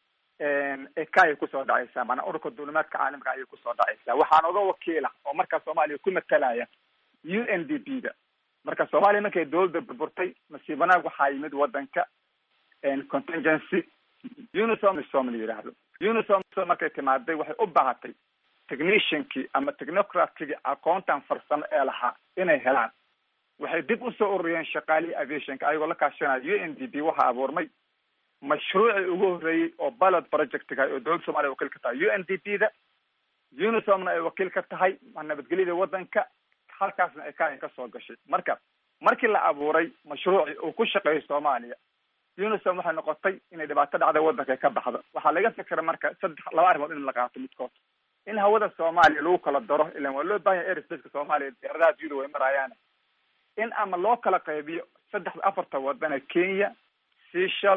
eka ayay kusoo dhacaysaa maanaa ururka duulimaadka caalamiga ayay kusoo dhacaysaa waxaan oga wakiila oo markaa soomaaliya ku matalaya u n d p da marka soomaaliya markay dowladda burburtay masiibanaag waxaa yimid wadanka contingency unisom som la yidhaahdo unisom markay timaaday waxay u baahatay techniciankii ama technocratkigii aqoontan farsamo ee lahaa inay helaan waxay dib usoo ururiyeen shaqaalihii aviationka ayagoo la kaashanaya u n d p waxaa abuurmay mashruucii ugu horreeyey oo pilot projectga oo dowladda soomaliya wakiil ka tahay u n d p da unisomna ay wakiil ka tahay nabadgelyada wadanka halkaasna ay kaayan ka soo gashay marka markii la abuuray mashruucii uu ku shaqeeyo soomaaliya unisom waxay noqotay inay dhibaato dhacda wadanka ka baxdo waxaa laga fikra marka saddex laba arrimood in la qaato midkood in hawada soomaaliya lagu kala daro ilan waa loo bahan yahay airspace-ka soomaaliya diyaaradaha adduunyada way marayaan in ama loo kala qaybiyo saddexda afarta wadana kenya seshal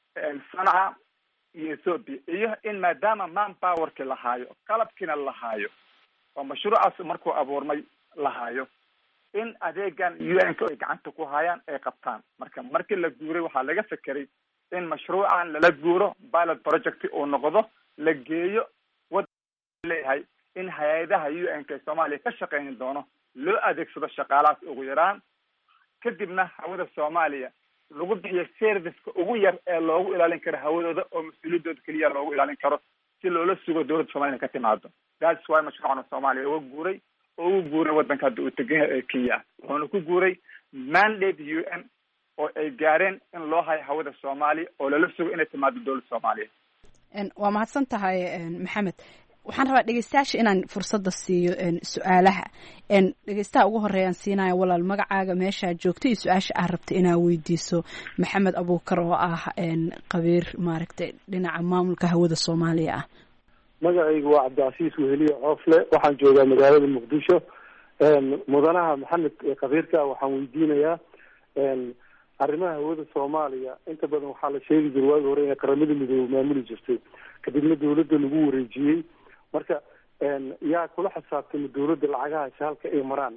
sanca iyo ethoopia iyo in maadaama man powerki la haayo qalabkiina la haayo oo mashruucaas markuu abuurmay la haayo in adeegan u n ka ay gacanta ku hayaan ay qabtaan marka markii la guuray waxaa laga fekeray in mashruucan lala guuro pilot project uu noqdo la geeyo leeyahay in hay-adaha u n k ee soomaaliya ka shaqeyni doono loo adeegsado shaqaalahaas ugu yaraan kadibna hawada soomaaliya lagu bixiyo serviceka ugu yar ee loogu ilaalin karo hawadooda oo mas-uuliyadooda keliya loogu ilaalin karo si loola sugo dowladda soomaliya ka timaado thats why mashruucan soomaaliya uga guuray oo ugu guuray wadanka hadda uu tegan yahay ee kenya ah wuxuuna ku guuray mandate u n oo ay gaareen in loo hayo hawada soomaaliya oo lala sugo inay timaado dowladda soomaaliya waa mahadsan tahay maxamed waxaan rabaa dhegeystayaasha inaan fursadda siiyo su-aalaha dhegeystaha ugu horeeyaan siinaya walaal magacaaga meeshaa joogto iyo su-aasha aad rabta inaad weydiiso maxamed abuukar oo ah qabiir maaragtay dhinaca maamulka hawada soomaaliya ah magacaygu waa cabdicasiis weheliye coofle waxaan joogaa magaalada muqdisho mudanaha maxamed kabiirka waxaan weydiinayaa arrimaha hawada soomaaliya inta badan waxaa la sheegi jiray waagi hore inay qaramada midoobe maamuli jirtay kadibna dawladda lagu wareejiyey marka yaa kula xisaabtama dawladda lacagahaasi halka ay maraan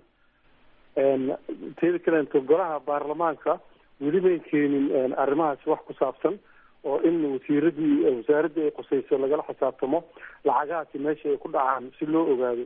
teeda kaleeto golaha baarlamaanka weli may keenin arrimahaasi wax ku saabsan oo in wasiiradii wasaaraddii ay qusayso lagala xisaabtamo lacagahaasi meesha ay ku dhacaan si loo ogaado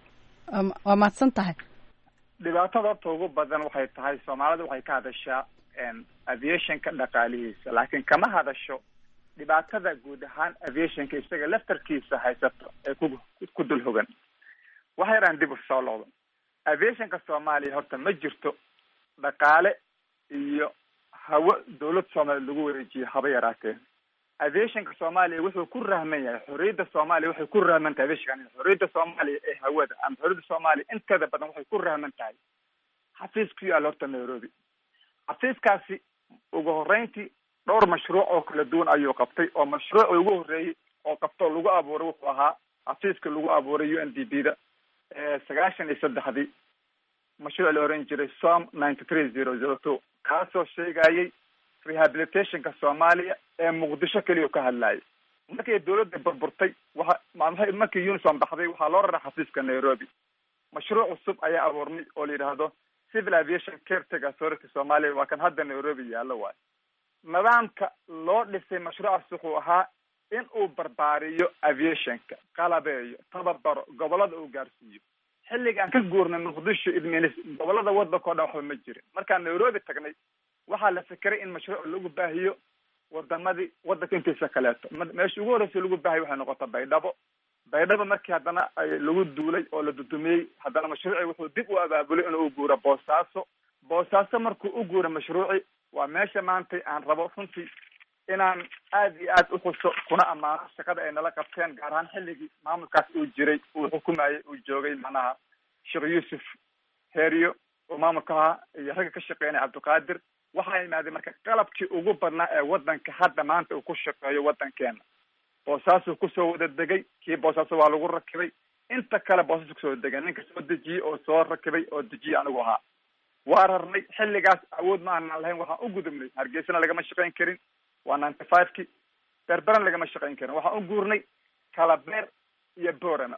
waa mahadsan tahay dhibaatada horta ugu badan waxay tahay soomaalida waxay ka hadashaa aviationka dhaqaalihiisa laakiin kama hadasho dhibaatada guud ahaan aviationka isaga laftarkiisa haysato ee ku ku dul hogan wax yaraan dib u soo locdo aviationka soomaaliya horta ma jirto dhaqaale iyo hawo dawlad soomaaliya lagu wareejiyo haba yaraatee aviationka soomaaliya wuxuu ku rahman yahay xorriyadda soomaaliya waxay ku rahman tahay aviationka xorriyadda soomaaliya ee hawada ama xorriyadda soomaaliya inteeda badan waxay ku rahman tahay xafiis ku yaalla horta nairobi xafiiskaasi ugu horreyntii dhowr mashruuc oo kala duwan ayuu qabtay oo mashruucii ugu horreeyey oo qabto lagu abuuray wuxuu ahaa xafiiska lagu abuuray u n d b da sagaashan iyo saddexdii mashruuc la oran jiray som ninety three zero zero two kaasoo sheegayay rehabilitationka soomaaliya ee muqdisho keliya ka hadlayay markii dawladda burburtay waxa markii unison baxday waxaa loo raray xafiiska nairobi mashruuc cusub ayaa abuurmay oo la yidhaahdo civil aviation caretaker authority soomaaliya waa kan hadda nairobi yaallo waayo nidaamka loo dhisay mashruucaas wuxuu ahaa in uu barbaariyo aviationka qalabeeyo tababaro gobolada uu gaarsiiyo xilliga aan ka guurnay muqdisho idminis gobolada wadanka o dhan waxba ma jirin markaan nairobi tagnay waxaa la fikiray in mashruuc lagu baahiyo wadamadii wadanka intiisa kaleeto meesha ugu horreysay lagu baahiyo waxay noqota baydhabo baydhabo markii haddana lagu duulay oo la dudumiyey haddana mashruucii wuxuu dib u abaabulay inuu guuro boosaaso boosaaso markuu u guuro mashruuci waa meesha maantay aan rabo runtii inaan aad iyo aad uxuso kuna ammaano shaqada ay nala qabteen gaar ahaan xilligii maamulkaas uu jiray uu xukumayay uu joogay macnaha sheekh yuusuf heeriyo oo maamulka ahaa iyo ragga ka shaqeynaya cabdiqaadir waxaa imaadeen marka qalabkii ugu badnaa ee wadanka hadda maanta uu ku shaqeeyo wadankeena boosaasuu kusoo wada degay kii boosaaso waa lagu rakibay inta kale boosaasu kusoo degay ninka soo dejiyey oo soo rakibay oo dejiyey anigu ahaa waa rarnay xilligaas awood ma aanan lahayn waxaan u gudubnay hargeysana lagama shaqayn karin waa ninety five ki berberan lagama shaqayn karin waxaan u guurnay kalabeer iyo borama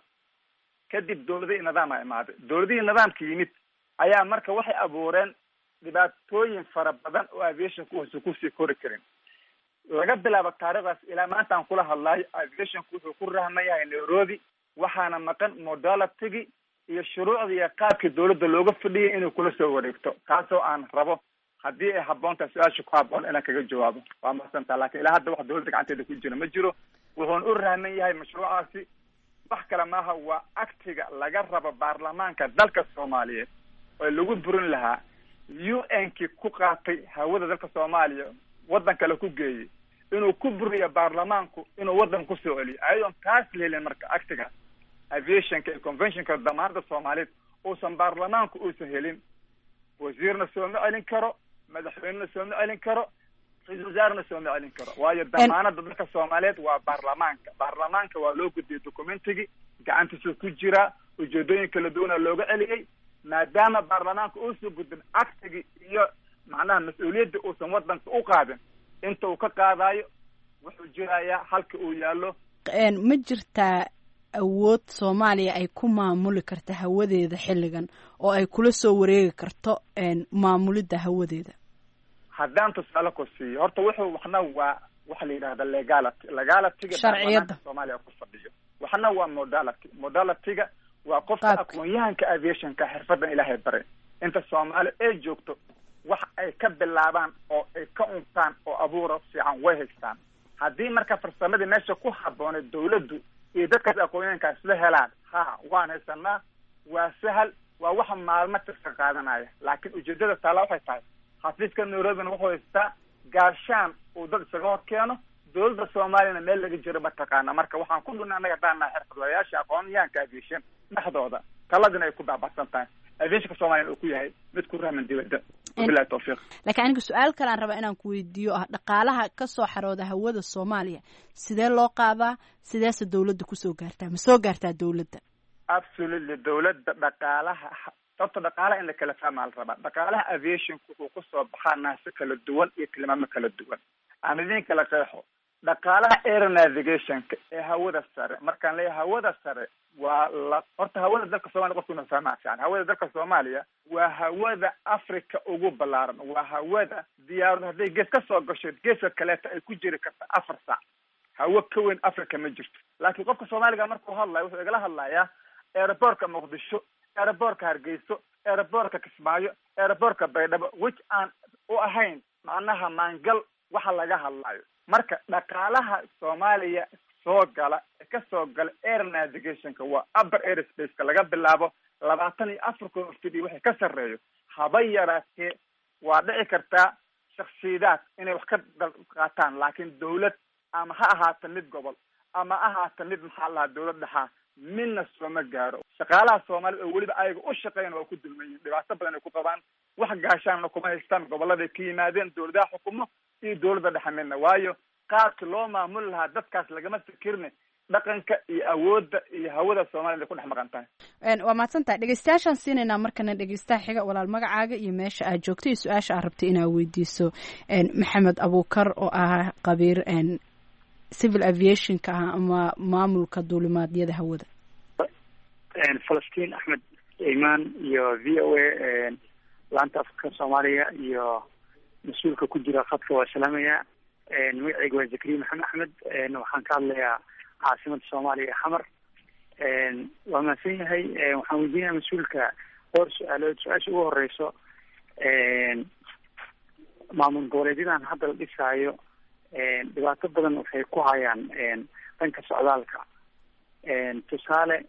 kadib dawladihii nidaama imaaday dawladihii nidaamka yimid ayaa marka waxay abuureen dhibaatooyin fara badan oo aviationka uusan kusii kori karin laga bilaabo taarikhdaas ilaa maanta aan kula hadlaayo aviationku wuxuu ku rahman yahay nairobi waxaana maqan modalitigi iyo shuruucda iyo qaabkii dawladda looga fadhiyay inay kula soo wareegto taasoo aan rabo haddii ay habboontaha su-aasha ku habboon inaan kaga jawaabo waa mahadsantaa lakin ilaa hadda wax dawladda gacanteeda ku jira ma jiro wuxuuna u rahman yahay mashruucaasi wax kale maaha waa aktiga laga rabo baarlamaanka dalka soomaaliyeed oo lagu burin lahaa u n ki ku qaatay hawada dalka soomaaliya waddan kale ku geeyey inuu ku buriyo baarlamaanku inuu waddan kusoo celiyo ayadoon taas lehelin marka actiga aviationka iyo conventionka damaanada soomaaliyeed uusan baarlamaanku uusan helin wasiirna sooma celin karo madaxweynena sooma celin karo ra-isul wasaarena sooma celin karo waayo damaanada dalka soomaaliyeed waa baarlamaanka baarlamaanka waa loo gudbiyey documentigii gacantiisuu ku jiraa ujeedooyin kala duwana looga celiyey maadaama baarlamaanka uusan gudbin actigii iyo macnaha mas-uuliyadda uusan wadanka u qaadin inta uu ka qaadayo wuxuu jirayaa halka uu yaallo ma jirtaa awood soomaaliya ay ku maamuli karta hawadeeda xilligan oo ay kula soo wareegi karto maamulidda hawadeeda haddaan tusaale ku siiyo horta wuxuu waxna waa waxa la yidhahda legality legalityga sharciyadda soomaaliya ku fadhiyo waxna waa modality modalityga waa qofka aqoon-yahanka aviationka xirfadan ilaahay bare inta soomaali ay joogto wax ay ka bilaabaan oo ay ka untaan oo abuura fiican way haystaan haddii marka farsamadii meesha ku habboonay dawladdu iyo dadkaas aqoon-yahanka isla helaan ha waan haysanaa waa sahal waa waxa maalmo tirka qaadanaya laakiin ujeedada taala waxay tahay xafiiska nairobina wuxuu haystaa gaashaan uu dad isaga hor keeno dawladda soomaaliyana meel laga jiro mataqaana marka waxaan ku dhunay annaga daanaa xirfadlayaasha aqoon-yahanka aviation dhexdooda taladina ay ku baabacsan tahay aviationka soomaliya uu ku yahay mid ku rahman dibadda wabilahi tawfiiq laakiin aniga su-aal kale aan rabaa inaan ku weydiiyo ah dhaqaalaha ka soo xarooda hawada soomaaliya sidee loo qaadaa sideese dawladda kusoo gaartaa ma soo gaartaa dawladda absolutely dawladda dhaqaalaha sababta dhaqaalaha in la kala fahmaa la rabaa dhaqaalaha aviationka wuxuu kusoo baxaa naasi kala duwan iyo tilmaamo kala duwan aan idin kala qeexo dhaqaalaha air navigationka ee hawada sare markaan leeyahay hawada sare waa la horta hawada dalka soomaliya qofku inu fahmaa fiican hawada dalka soomaaliya waa hawada africa ugu ballaaran waa hawada diyaarad hadday gees ka soo gasho geeska kaleeta ay ku jiri karta afar saac hawo ka weyn africa ma jirto laakiin qofka soomaaliga markuu hadlayo wuxuu igala hadlayaa aerobortka muqdisho aerobortka hargeyso aerobortka kismaayo aerobortka baydhabo which aan u ahayn macnaha maangal waxa laga hadlayo marka dhaqaalaha soomaaliya soo gala ee ka soo gala air navigationka waa upper airspace-ka laga bilaabo labaatan iyo afar kun fid iyo wixii ka sarreeyo haba yaraatee waa dhici kartaa shaksiyadaad inay wax ka qaataan laakiin dawlad ama ha ahaata mid gobol ama ahaata mid maxaa lahaa dawlad dhexaa midna sooma gaaro shaqaalaha soomaalida oo weliba ayaga u shaqeyn waa ku dulmayihin dhibaato badan ay ku qabaan wax gaashaanna kuma haystaan goboladay ka yimaadeen dawladaha xukumo iyo dawladda dhexe midna waayo qaabki loo maamuli lahaa dadkaas lagama fikirne dhaqanka iyo awoodda iyo hawada soomaliya ay ku dhex maqan tahay waa mahadsantahay dhegeystayaashaan siinaynaa markana dhegeystaha xiga walaal magacaaga iyo meesha aad joogto iyo su-aasha aad rabtay inaad weydiiso maxamed abuukar oo ah qabiir civil aviationka ah ama maamulka duulimaadyada hawada falastiin axmed imaan iyo v o a laanta afka soomaaliya iyo mas-uulka ku jira khadka waa salaamaya magaceyga waa zakariya maxamed axmed waxaan ka hadlayaa caasimada soomaaliya xamar waa mahadsan yahay waxaan weydiinaya mas-uulka dhowr su-aalood su-aasha ugu horeyso maamul goboleedyadan hadda la dhisaayo dhibaato badan waxay ku hayaan dhanka socdaalka tusaale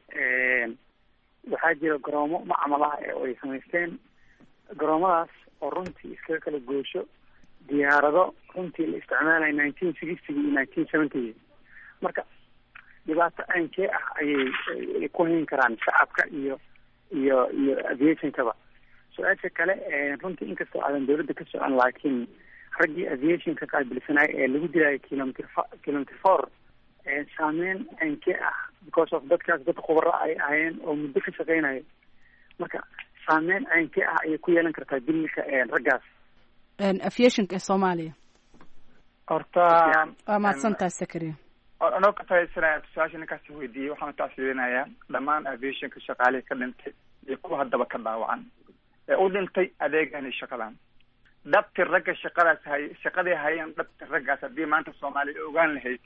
waxaa jira garoomo macmal ah oo ay samaysteen garoomadaas oo runtii iskaga kala goosho diyaarado runtii la isticmaalaya nineteen sixty iyo nineteen seventy marka dhibaato aynkee ah ayay ku hayn karaan shacabka iyo iyo iyo aviationkaba su-aasha kale runtii inkastoo aadan dawladda ka socon laakiin raggii aviationka qaabilsanaayo ee lagu dilaayo kilometer kilometer four saameyn aynkee ah because of dadkaas dad khubaro ay ahayeen oo muddo ka shaqeynayo marka saameyn aynkee ah ayay ku yeelan kartaa dilka raggaas aviationka ee soomaaliya horta waa mahadsantaha sakariya anoo ka fahaysanaya su-aasha ninkaas weydiiyey waxaan tacsirinayaa dhammaan aviationka shaqaalihii ka dhintay iyo kuwa haddaba ka dhaawacan ee u dhintay adeegan iyo shaqadan dhabti ragga shaqadaas hay shaqaday hayeen dhabti raggaas haddii maanta soomaaliya ogaan lahayd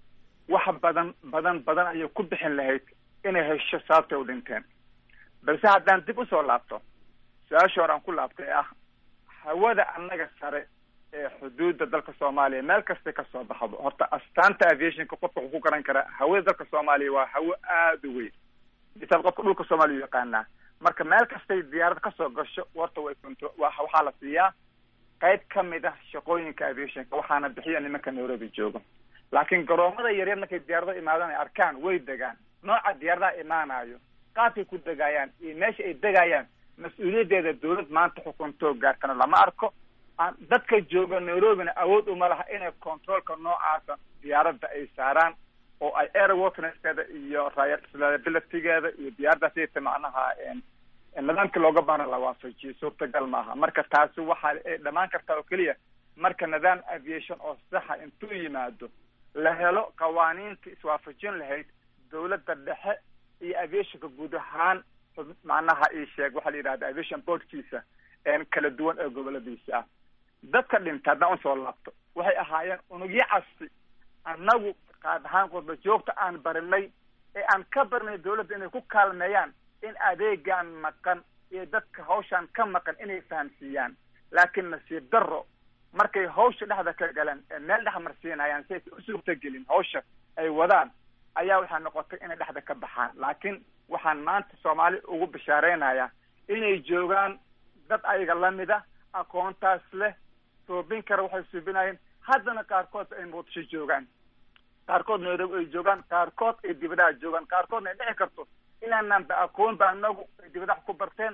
wax badan badan badan ayay ku bixin lahayd inay hesho sababtay u dhinteen balse haddaan dib usoo laabto su-aasha hore aan ku laabtay ah hawada annaga sare ee xuduudda dalka soomaaliya meel kastay kasoo baxdo horta astaanta aviationka qofka wuxuu ku garan karaa hawada dalka soomaaliya waa hawo aada u weyn misaal qofka dhulka soomaaliya u yaqaanaa marka meel kastay diyaarad kasoo gasho horta way conto wa waxaa la siiyaa qayb kamid ah shaqooyinka aviationka waxaana bixiya nimanka nairobi joogo laakiin garoomada yaryar markay diyaarado imaadaan ay arkaan way degaan nooca diyaaradaha imaanayo qaabkay ku degaayaan iyo meesha ay degayaan mas-uuliyaddeeda dawlad maanta xukuntoo gaartana lama arko dadka jooga nairobina awood uma laha inay controolka noocaasa diyaaradda ay saaraan oo ay airworthineskeeda iyo reliabilitygeeda iyo diyaaraddaas ita macnaha nidaamkii looga baana la waafajiyo suurtagal maaha marka taasi waxa ay dhamaan kartaa oo keliya marka nidaam aviation oo saxa intuu yimaado la helo qawaaniinta iswaafajin lahayd dawladda dhexe iyo aviationka guud ahaan macnaha ii sheeg waxaa la yidhahda aviation boardkiisa kala duwan ee goboladiisa ah dadka dhinta haddaan usoo laabto waxay ahaayeen unugyo casti annagu qaad ahaan qurba joogta aan barinay ee aan ka barinay dawladda inay ku kaalmeeyaan in adeegaan maqan iyo dadka hawshaan ka maqan inay fahamsiiyaan laakiin nasiib darro markay hawsha dhexda ka galeen ee meel dhex marsiinayaan si aysa u suurtagelin hawsha ay wadaan ayaa waxaa noqotay inay dhexda ka baxaan laakiin waxaan maanta soomaali ugu bishaareynaya inay joogaan dad ayaga lamida aqoontaas leh suubin kara waxay suubinayeen haddana qaarkood ay muqdisho joogaan qaarkood nairobi ay joogaan qaarkood ay dibadaha joogaan qaarkoodna ay dhici karto inaanaan ba aqoon ba anagu ay dibadaha ku barteen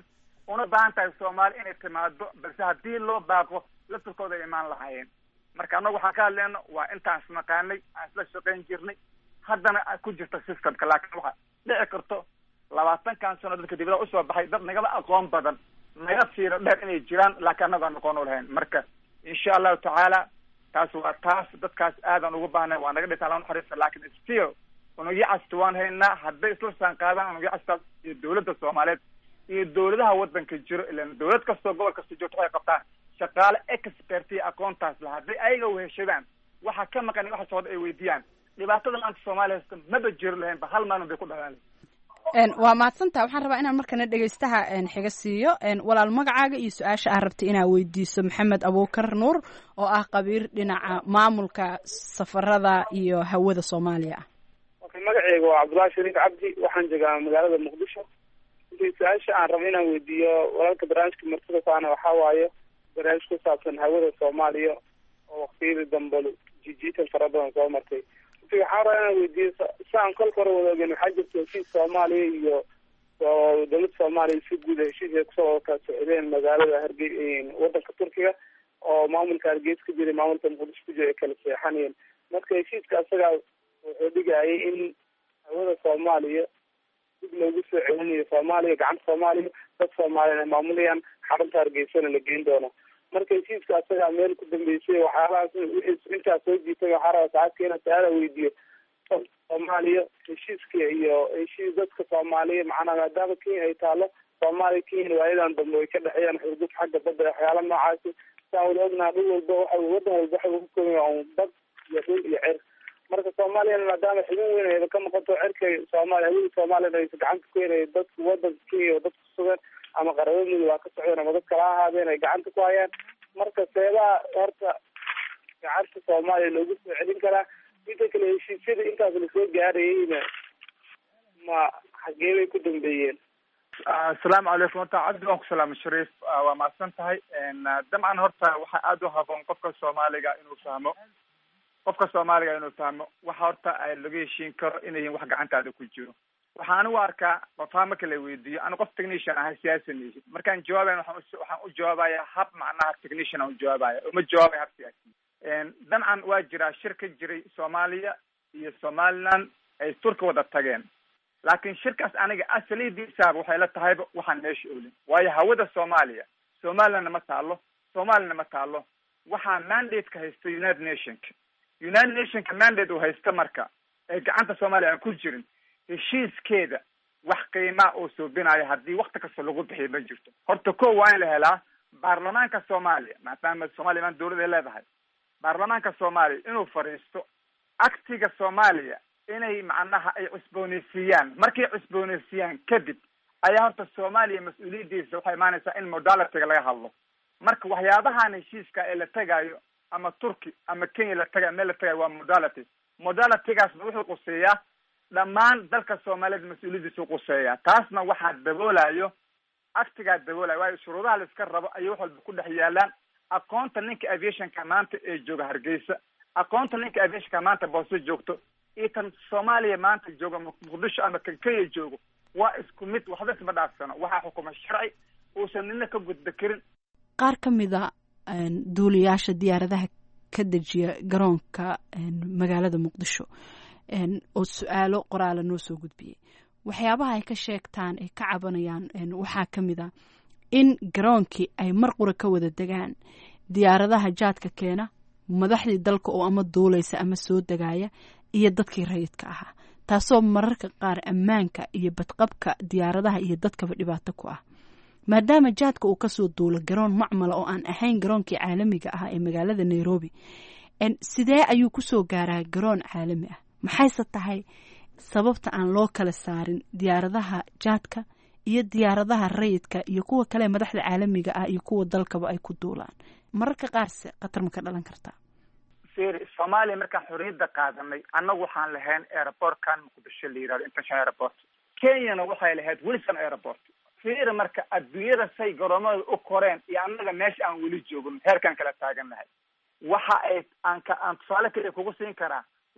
una baahan tahay soomaali inay timaado balse haddii loo baaqo laftirkooda ay imaan lahaayeen marka annagu waxaan ka hadleyno waa intaan isnaqaanay aan isla shaqayn jirnay haddana ku jirta systemka laakiin waxa dhici karto labaatankan sano dadka dibadaha usoo baxay dad nagaba aqoon badan naga fiiro dheer inay jiraan laakiin annagu aan aqoon u lahayn marka insha allahu tacaala taas waa taas dadkaas aadan ugu baahnay waa naga dhintaa lana naxariista laakiin still unugyo casta waan haynaa hadday isla saan qaadaan unugyo castaas iyo dawladda soomaaliyeed iyo dawladaha waddanka jiro ilan dawlad kastoo gobol kasta joogto waxay qabtaan shaqaale expertiya aqoontaas la hadday ayaga weheshadaan waxa ka maqan waxa socda ay weydiiyaan dhibaatada maanta soomaaliya haysta maba jiro lahaynba hal maalin bay ku dhalaan waa mahadsantaha waxaan rabaa inaan markana dhegeystaha xiga siiyo walaal magacaaga iyo su-aasha aad rabta inaad weydiiso maxamed abuukar nuur oo ah qabiir dhinaca maamulka safarada iyo hawada soomaaliya ah okay magaceyga waa cabdullahi shariif cabdi waxaan joogaa magaalada muqdisho intii su-aasha aan rabo inaan weydiiyo walaalka barnaamijka martida kaana waxaa waaye barnaamij ku saabsan hawada soomaaliya oo waqtiyadii dambe jijiitan fara badan soo martay waxaan rabaa inaan weydiiyo saan kolka hore wada ogen waxaa jirta heshiis soomaaliya iyo dowladda soomaaliya si guud heshiis ay kusoo wada kala socdeen magaalada harge wadanka turkiga oo maamulka hargeysa ku jira maamulka muqdisho ku jira ay kala seexanayeen marka heshiiska asagaa wuxuu dhigayay in hawada soomaaliya dib loogu soo celinayo soomaaliya gacanta soomaaliya dad soomaaliya ay maamulayaan xarunta hargeysana la geyn doono marka heshiiska asagaa meel ku dambeysay waxyaalahaas intaas soo jiitay waxaa rabaa saxaabka inaan su-aala weydiiyo soomaaliya heshiiska iyo heshiis dadka soomaaliya macnaa maadaama kenya ay taalo soomaaliya kenya waayadan dambe way ka dhexeeyaan xurguf xagga badda waxyaala noocaasi saan wada ognaha dhul walba waxa wadan walba waxa ugu koonya un bad iyo dhul iyo cer marka soomaaliyana maadaama xubin weyn ayba ka noqoto cerka soomaaliya hawada soomaaliyana aysa gacanta ku heynaya dadka wadanka kenya oo dadka sugan ama qarabo mudug waa ka socdeen ama dad kala ahaadeen ay gacanta ku hayaan marka seebaha horta gacanta soomaaliya loogu soo celin karaa inta kale heshiisyada intaas lasoo gaarayeyna ma xagee bay ku dambeeyeen asalaamu calaykum horta cabdi waan ku salaamay shariif waa mahadsan tahay dabcan horta waxaa aada u haboon qofka soomaaliga inuu fahmo qofka soomaaliga inuu fahmo waxa horta laga heshiin karo inay yihin wax gacantaada ku jiro waxaa anigu arkaa qofaa marka la weydiiyo anu qof technician ahay siyaasa mihi markaan jawaabayn waxaan waxaan u jawaabaya hab macnaha technician aan u jawaabaya uma jawaabaya hab siyaasi dabcan waa jiraa shir ka jiray soomaaliya iyo somaliland ay turka wada tageen laakiin shirkaas aniga asalidiisaaba waxay la tahayba waxaan meesha olin waayo hawada soomaaliya somalilandna ma taalo somalilana ma taalo waxaa mandate-ka haysta united nationka united nationka mandate uu haysta marka ee gacanta soomaaliya aan ku jirin heshiiskeeda wax qiimaa oo suubinayo haddii wakti kasta lagu bixiyo ma jirto horta ko waa in la helaa baarlamaanka soomaaliya maadaama soomaaliya maan dawlad ay leedahay baarlamaanka soomaaliya inuu fadhiisto aktiga soomaaliya inay macnaha ay cusbooneysiiyaan markay cusbooneysiiyaan kadib ayaa horta soomaaliya mas-uuliyaddiisa waxay imaanaysaa in modalitiga laga hadlo marka waxyaabahan heshiiska ee la tegaayo ama turki ama kenya la tagayo meel la tagayo waa modality modalitigaasna wuxuu quseeyaa dhammaan dalka soomaaliyeed mas-uuliyaddiisu quseeyaa taasna waxaa daboolayo aktigaa daboolayo waayo shuruudaha la iska rabo ayay wax walba ku dhex yaalaan aqoonta ninka aviationka maanta ee jooga hargeysa aqoonta ninka aviationka maanta boose joogto iyo tan soomaaliya maanta jooga muqdisho ama kan kenya joogo waa isku mid waxba isma dhaafsano waxaa xukuma sharci uusan nina ka gudba karin qaar ka mida duuliyaasha diyaaradaha ka dejiya garoonka magaalada muqdisho oo su-aalo qoraala noo soo gudbiyey waxyaabaha ay ka sheegtaan ay ka cabanayaan waxaa ka mid a in garoonkii ay mar qura ka wada degaan diyaaradaha jaadka keena madaxdii dalka oo ama duulaysa ama soo degaya iyo dadkii rayidka ahaa taasoo mararka qaar ammaanka iyo badqabka diyaaradaha iyo dadkaba dhibaato ku ah maadaama jaadka uu kasoo duulo garoon macmala oo aan ahayn garoonkii caalamiga ah ee magaalada nairobi sidee ayuu kusoo gaaraa garoon caalami ah maxayse tahay sababta aan loo kala saarin diyaaradaha jaadka iyo diyaaradaha rayidka iyo kuwa kale madaxda caalamiga ah iyo kuwa dalkaba ay ku duulaan mararka qaarse khatar ma ka dhalan kartaa firi soomaaliya markaan xorriyadda qaadanay annagu waxaan lahayn airportkan muqdisho la yihahdo international airport kenyana waxay lahayd wilson airport firi marka adduunyada say garoomada u koreen iyo annaga meesha aan weli joogin heerkaan kala taagannahay waxa ay aan ka aan tusaale kaliya kugu siin karaa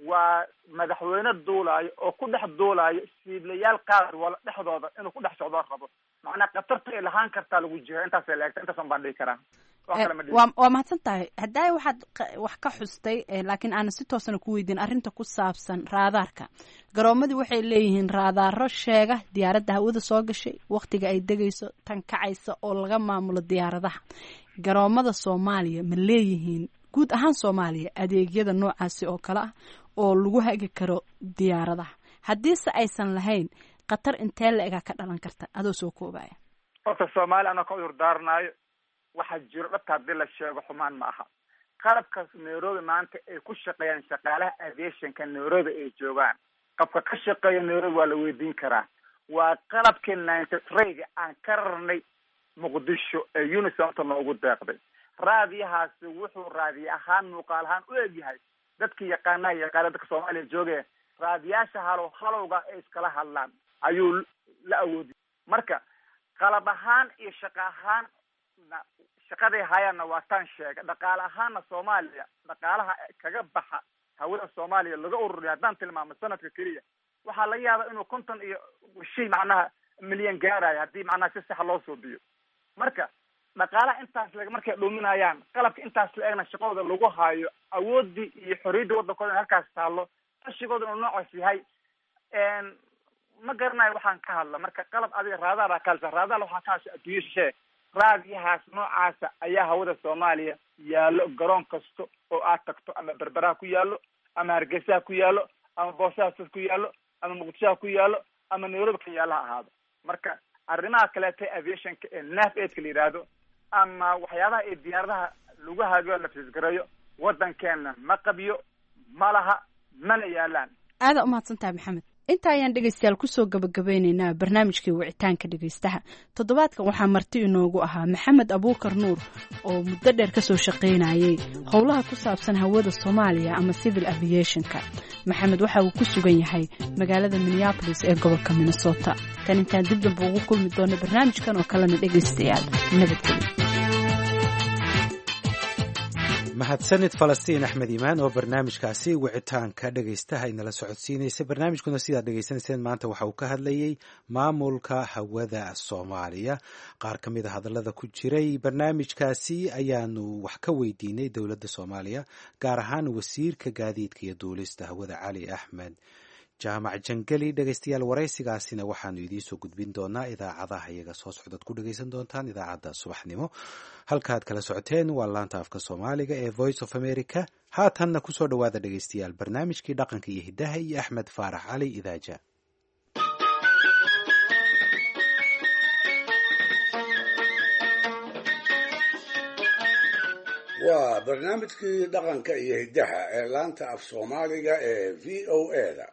waa madaxweyne duulaayo oo ku dhex duulaayo siiblayaal qaar wala dhexdooda inuu ku dhex socdoo rabo macnaa khatarta ay lahaan kartaa lagu jiha intaasay la egta intaasan baan dhihi karaa wax kale ma dhihi waa waa mahadsan tahay haddaay waxaad qa- wax ka xustay eh, laakiin aanan si toosana ku weydiin arrinta ku saabsan raadaarka garoomadii waxay leeyihiin raadaaro sheega diyaaradda hawada soo gashay wakhtiga ay degayso tan kacaysa oo laga maamulo diyaaradaha garoomada soomaaliya ma leeyihiin guud ahaan soomaaliya adeegyada noocaasi oo kale ah oo lagu hagi karo diyaaradaha haddiise aysan lahayn khatar intee la egaa ka dhalan karta adoo soo koobaya horta soomaali anoo ka cudur daaranayo waxaa jiro dhabta haddii la sheego xumaan ma aha qalabkaas nairobi maanta ay ku shaqeeyaan shaqaalaha aviationka nairobi ay joogaan qabka ka shaqeeya nairobi waa la weydiin karaa waa qalabkii ninety three-ga aan ka rarnay muqdisho ee unisomta noogu deeqday raadiyahaasi wuxuu raadiye ahaan muuqaal ahaan u egyahay dadki yaqaanaha yaqaana dadka soomaaliya jooge raadiyaasha halow halowga ay iskala hadlaan ayuu la awoodiyay marka qalab ahaan iyo shaqo ahaan na- shaqaday hayaanna waa taan sheega dhaqaale ahaanna soomaaliya dhaqaalaha kaga baxa hawada soomaaliya laga ururiya haddaan tilmaamo sanadka keliya waxaa laga yaabaa inuu konton iyo shay macnaha milyan gaarayo haddii macnaha si sax loo suubiyo marka dhaqaalaha intaas leg markay dhuminayaan qalabka intaas la egna shaqadooda lagu haayo awoodii iyo xorriyaddii waddankooda in halkaas taallo qashigooda inuu noocaas yahay ma garanayo waxaan ka hadla marka qalab adiga raadaar kalsa raadaar waxaa ka hasha adduunya shishee raadiyahaas noocaasa ayaa hawada soomaaliya yaallo garoon kasta oo aad tagto ama berberaha ku yaallo ama hargeysaha ku yaallo ama boosahasas ku yaallo ama muqdishoha ku yaallo ama nairobi ka yaallo ha ahaado marka arrimaha kaleeta aviationka ee naf aidka la yidhaahdo ama waxyaabaha ee diyaaradaha lagu haago la fisgareeyo waddankeena ma qabiyo ma laha mana yaalaan aada umahadsan tahay maxamed inta ayaan dhegeystayaal kusoo gabagabeyneynaa barnaamijkii wicitaanka dhegeystaha toddobaadkan waxaa marti inoogu ahaa maxamed abuukar nuur oo muddo dheer kasoo shaqaynayay howlaha ku saabsan hawada soomaaliya ama civil aviationka maxamed waxa uu ku sugan yahay magaalada minneabolis ee gobolka minnesota tan intaan dib damba ugu kulmi doono barnaamijkan oo kalena dhegeystayaal nabadgelyo mahadsanid falastiin axmed iimaan oo barnaamijkaasi wicitaanka dhegaystaha inala socodsiinaysay barnaamijkuna sidaad dhegaysanayseen maanta waxa uu ka hadlayey maamulka hawada soomaaliya qaar ka mid a hadallada ku jiray barnaamijkaasi ayaanu wax ka weydiinay dowladda soomaaliya gaar ahaan wasiirka gaadiidka iyo duulista hawada cali axmed jaamac jangeli dhegaystayaal waraysigaasina waxaanu idiinsoo gudbin doonaa idaacadaha iyaga soo socdaad ku dhegaysan doontaan idaacadda subaxnimo halkaad kala socoteen waa laanta afka soomaaliga ee voice of america haatanna kusoo dhowaada dhegaystayaal barnaamijkii dhaqanka iyo hiddaha iyo axmed faarax cali idaaja waa barnaamijkii dhaqanka iyo hiddaha ee laanta af soomaaliga ee v o a-da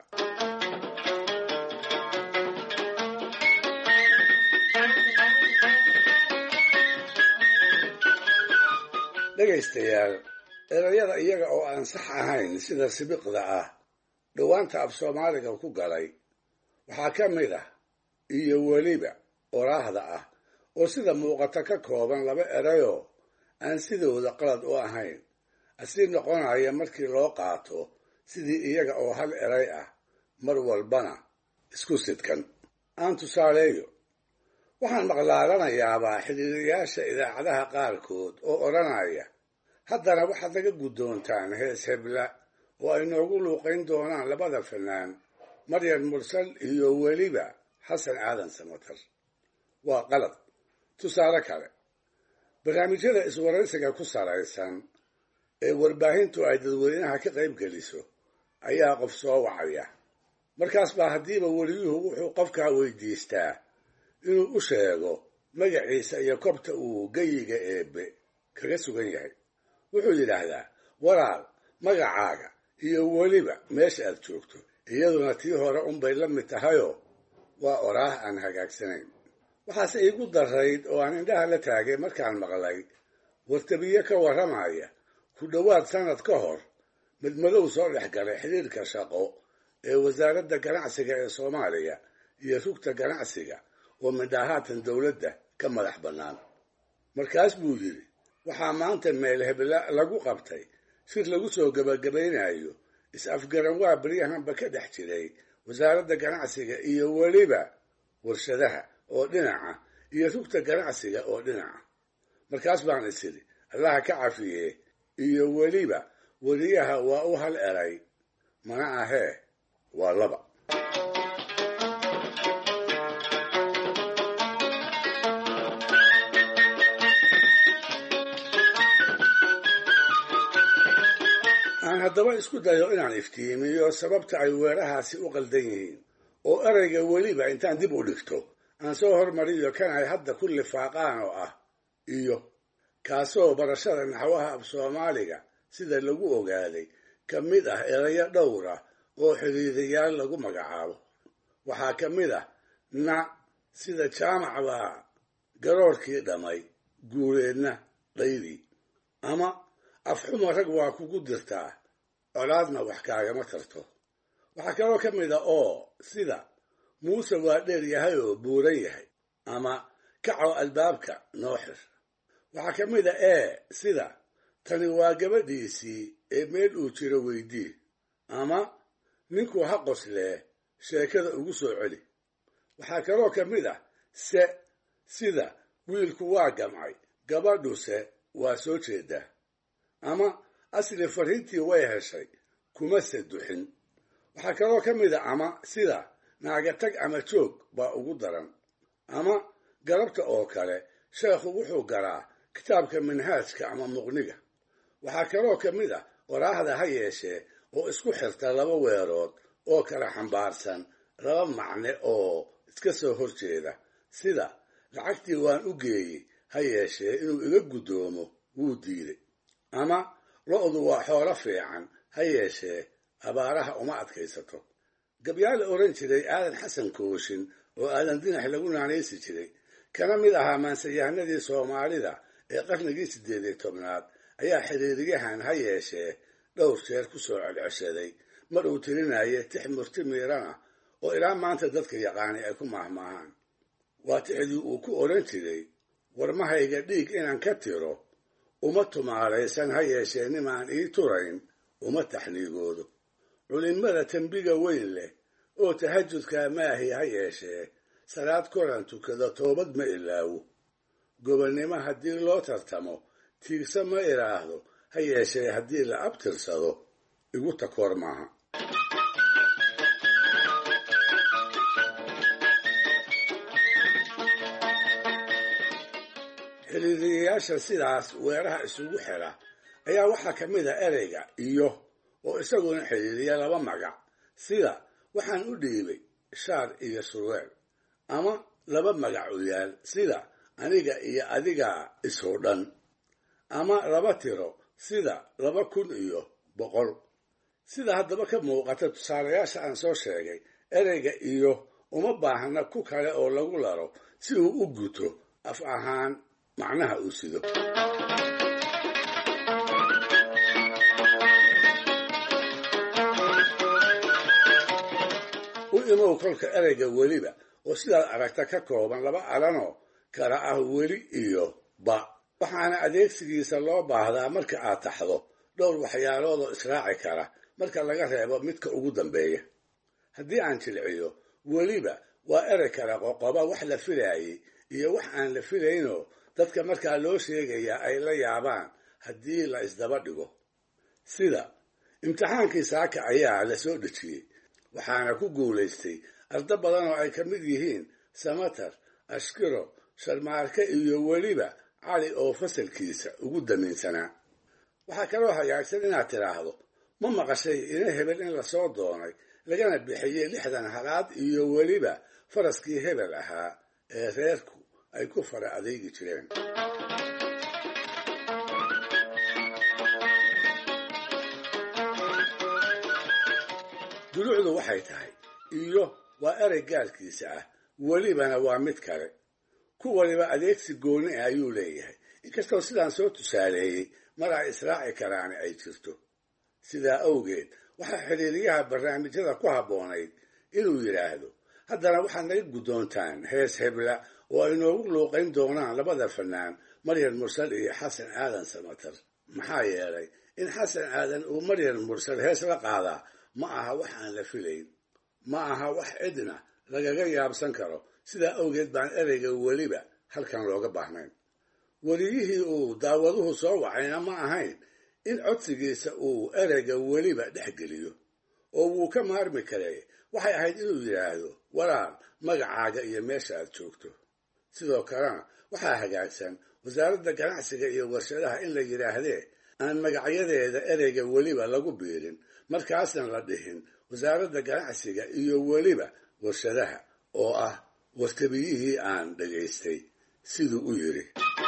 dhegaystayaal erayada iyaga oo aan sax ahayn sida sibiqda ah dhowaanta af soomaaliga ku galay waxaa ka mid ah iyo weliba oraahda ah oo sida muuqata ka kooban laba erayoo aan sidooda qalad u ahayn asii noqonaya markii loo qaato sidii iyaga oo hal eray ah mar walbana isku sidkan aan tusaaleeyo waxaan maqlaadanayaabaa xidhiiriyaasha idaacadaha qaarkood oo odhanaya haddana waxaad naga guddoontaan hees hebla oo ay noogu luuqayn doonaan labada fanaan maryam mursal iyo weliba xasan aadan samatar waa qalad tusaale kale barnaamijyada iswaraysiga ku salaysan ee warbaahintu ay dadweynaha ka qayb geliso ayaa qof soo wacaya markaas baa haddiiba weliyuhu wuxuu qofkaa weydiistaa inuu u sheego magaciisa iyo kobta uu geyiga eebbe kaga sugan yahay wuxuu yidhaahdaa walaal magacaaga iyo weliba meesha aad joogto iyaduna tii hore unbay la mid tahayoo waa oraah aan hagaagsanayn waxaase iigu darayd oo aan indhaha la taagay markaan maqlay wartabiye ka warramaya ku dhowaad sannad ka hor midmadow soo dhex galay xidhiirka shaqo ee wasaaradda ganacsiga ee soomaaliya iyo rugta ganacsiga oo midhahaatan dowladda ka madax bannaan markaas buu yidhi waxaa maanta meel hebla lagu qabtay shir lagu soo gebagabaynayo is-afgaran waa beryahanba ka dhex jiray wasaaradda ganacsiga iyo weliba warshadaha oo dhinaca iyo rugta ganacsiga oo dhinaca markaas baan is idhi allaha ka cafiye iyo weliba weliyaha waa u hal eray mana ahee waa laba aan haddaba isku dayo inaan iftiimiyo sababta ay weerahaasi u qaldan yihiin oo erayga weliba intaan dib u dhigto aan soo hormariyo kan ay hadda ku lifaaqaan oo ah iyo kaasoo barashada naxwaha af soomaaliga sida lagu ogaaday ka mid ah erayo dhowr ah oo xidhiidayaal lagu magacaabo waxaa ka mid ah na sida jaamac baa garoorkii dhammay guureedna dhaydii ama afxuma rag waa kugu dirtaa colaadna wax kaagama tarto waxaa kaloo ka mid a oo sida muuse waa dheer yahay oo buuran yahay ama kaco albaabka noo xir waxaa ka mid a ee sida tani waa gabadhiisii ee meel uu jiro weydii ama ninku ha qoslee sheekada ugu soo celi waxaa kaloo ka mid ah se sida wiilku waa gamcay gabadhuse waa soo jeedaa ama asli farrintii way heshay kuma se duxin waxaa kaloo ka mid a ama sida naagatag ama joog baa ugu daran ama galabta oo kale sheekhu wuxuu garaa kitaabka manhaajka ama muqniga waxaa kaloo ka mid ah waraahda ha yeeshee oo isku xirta laba weerood oo kala xambaarsan laba macne oo iska soo hor jeeda sida lacagtii waan u geeyey ha yeeshee inuu iga guddoomo wuu diiday ama lo-du waa xoolo fiican ha yeeshee abaaraha uma adkaysato gabyaa la odhan jiray aadan xasan kooshin oo aadan dinax lagu naanaysi jiray kana mid ahaa maansayahanadii soomaalida ee qarnigii siddeed iyo tobnaad ayaa xiriiriyahan ha yeeshee dhowr jeer ku soo celceshaday mar uu tirinaya tix murti miirana oo ilaa maanta dadka yaqaanay ay ku maahmaahaan waa tixdii uu ku odhan jiray warmahayga dhiig inaan ka tiro uma tumaalaysan ha yeeshee nimaan ii turayn uma taxniigoodo culimmada tembiga weyn leh oo tahajudkaa maahi ha yeeshee salaad koran tukada toobad ma ilaawo gobonnimo haddii loo tartamo tiigsa ma idhaahdo ha yeeshee haddii la abtirsado igu takoor maaha xiriiriyayaasha sidaas weeraha isugu xira ayaa waxaa ka mid a ereyga iyo oo isaguna xidhiiriya laba magac sida waxaan u dhiibay shaar iyo surweel ama laba magac u yaal sida aniga iyo adigaa isoo dhan ama laba tiro sida laba kun iyo boqol sida haddaba ka muuqata tusaalayaasha aan soo sheegay ereyga iyo uma baahna ku kale oo lagu laro si uu u guto af ahaan macnaha uu sido u imow kolka ereyga weliba oo sidaad aragta ka kooban laba alanoo kala ah weli iyo ba waxaana adeegsigiisa loo baahdaa marka aad taxdo dhowr waxyaalood oo israaci kara marka laga reebo midka ugu dambeeya haddii aan jilciyo weliba waa erey kala qoqoba wax la filaayey iyo wax aan la filaynoo dadka markaa loo sheegayaa ay la yaabaan haddii la isdaba dhigo sida imtixaankii saaka ayaa la soo dhejiyey waxaana ku guulaystay ardo badan oo ay ka mid yihiin samatar ashkiro sharmaarke iyo weliba cali oo fasalkiisa ugu damiinsanaa waxaa kaloo hagaagsan inaad tidhaahdo ma maqashay ina hebel in lasoo doonay lagana bixiyey lixdan halaad iyo weliba faraskii hebel ahaa ee reerku ay ku fara adeegi jireen dulucdu waxay tahay iyo waa erey gaarkiisa ah welibana waa mid kale ku waliba adeegsi gooni ah ayuu leeyahay inkastoo sidaan soo tusaaleeyey mar ay israaci karaani ay jirto sidaa awgeed waxaa xiriiriyaha barnaamijyada ku habboonayd inuu yidhaahdo haddana waxaad naga guddoontaan hees hebla oo ay noogu luuqayn doonaan labada fanaan maryam mursal iyo xasan aadan samatar maxaa yeelay in xasan aadan uu maryan mursal hees la qaadaa ma aha wax aan la filayn ma aha wax cidna lagaga yaabsan karo sidaa awgeed baan ereyga weliba halkan looga baahnayn weliyihii uu daawaduhu soo wacayna ma ahayn in codsigiisa uu ereyga weliba dhex geliyo oo wuu ka maarmi karay waxay ahayd inuu yidhaahdo walaal magacaaga iyo meesha aad joogto sidoo kalena waxaa hagaagsan wasaaradda ganacsiga iyo warshadaha in la yidhaahdee aan magacyadeeda ereyga weliba lagu biirin markaasna la dhihin wasaaradda ganacsiga iyo weliba warshadaha oo ah wartabiyihii aan dhagaystay siduu u yidhi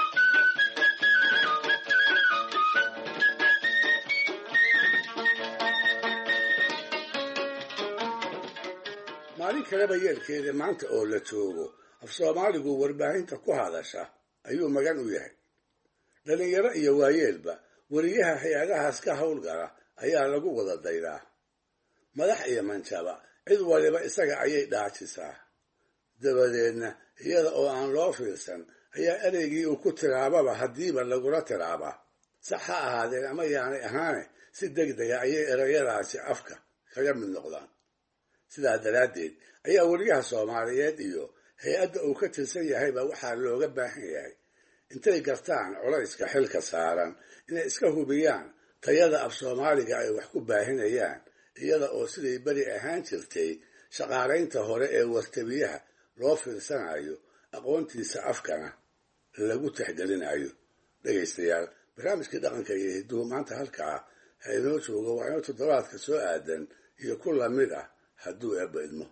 maalin kaleba yeelkeeda maanta oo la joogo af soomaaligu warbaahinta ku hadasha ayuu magan u yahay dhallinyaro iyo waayeelba weriyaha hay-adahaas ka howlgala ayaa lagu wada daydaa madax iyo manjaba cid waliba isaga ayay dhaajisaa dabadeedna iyada oo aan loo fiirsan ayaa ereygii uu ku tiraababa haddiiba lagula tiraabaa sax ha ahaadeen ama yaanay ahaane si deg dega ayay erayadaasi afka kaga mid noqdaan sidaa daraaddeed ayaa weriyaha soomaaliyeed iyo hay-adda uu ka tirsan yahayba waxaa looga baahan yahay intay gartaan culayska xilka saaran inay iska hubiyaan tayada af soomaaliga ay wax ku baahinayaan iyada oo siday beri ahaan jirtay shaqaalaynta hore ee wartabiyaha loo fiirsanayo aqoontiisa afkana lagu tixgelinayo dhegaystayaal barnaamijkii dhaqanka iyo hidduhu maanta halkaa ha inoo joogo waa inoo toddobaadka soo aadan iyo ku lamid ah hadduu eebba idmo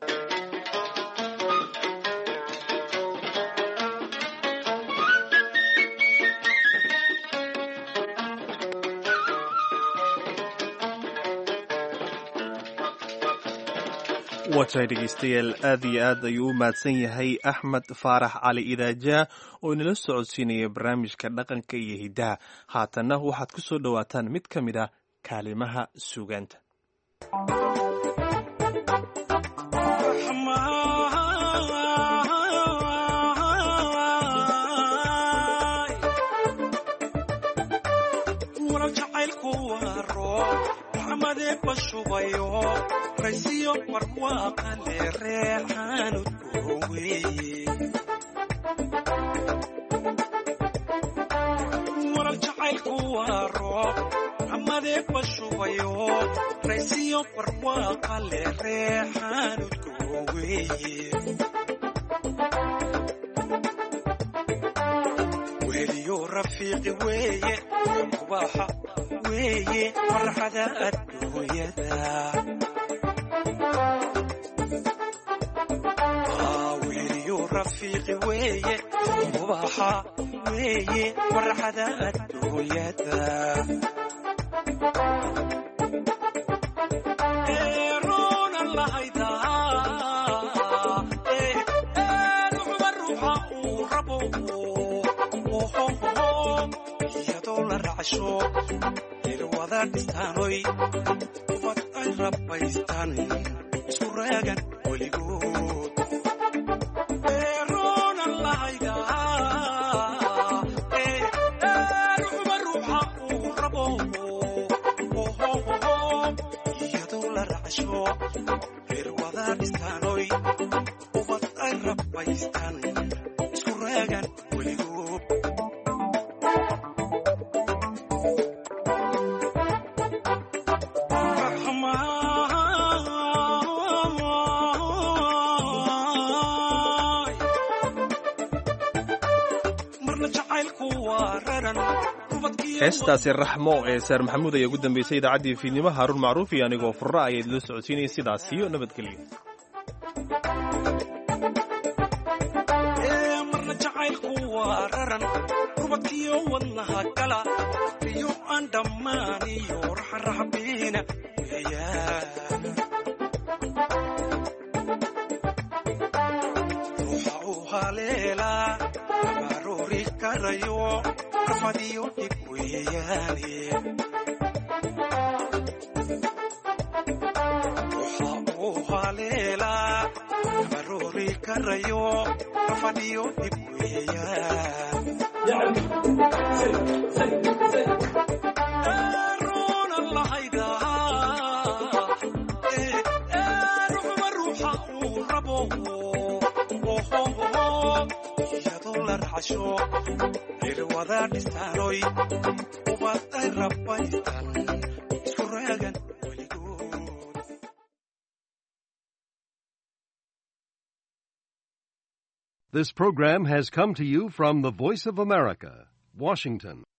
waatahay dhegaystayaal aad iyo aad ayuu u mahadsan yahay axmed faarax cali idaajaa oo inala socodsiinaya barnaamijka dhaqanka iyo hiddaha haatanna waxaad ku soo dhowaataan mid ka mid ah kaalimaha suugaanta raysiyo barwaaqale reexaanud kuweye warar jacaylku waa roob ramadee bashubayo raysiyo barwaaqale reexaanud kuweye weliyo rafiiqi weeye kubaaxa weeye farxada adduunyada rafiiqi weeye ubaxa weeye farxada adduunyada eeroona lahayda ruuxba ruuxa uu rabo iyadoo la racsho ilwada dhistaanoy ubad ay rabbaystaan isku raagan weligood heestaasi raxmo ee saar maxamuud ayaa ugu dambeysay idaacaddii fiidnimo haaruun macruuf iyo anigoo furra ayaad la socodsiinaya sidaas iyo nabadgelyo marna jacaylku waa raran rubadkiyo wadnaha gala iyo aan dhammaan iyo raxaraxbiina weeyaan ruuxa uu haleelaa abaroori karayo rafadiyo dhib weeyaane ruuxa uu haleelaa abaroori karayo rafadiyo dhib weeyaan raaxasho reer wada dhisaanoy ubad ay rabbaystan isku raagan This program has come to you from the Voice of America, Washington.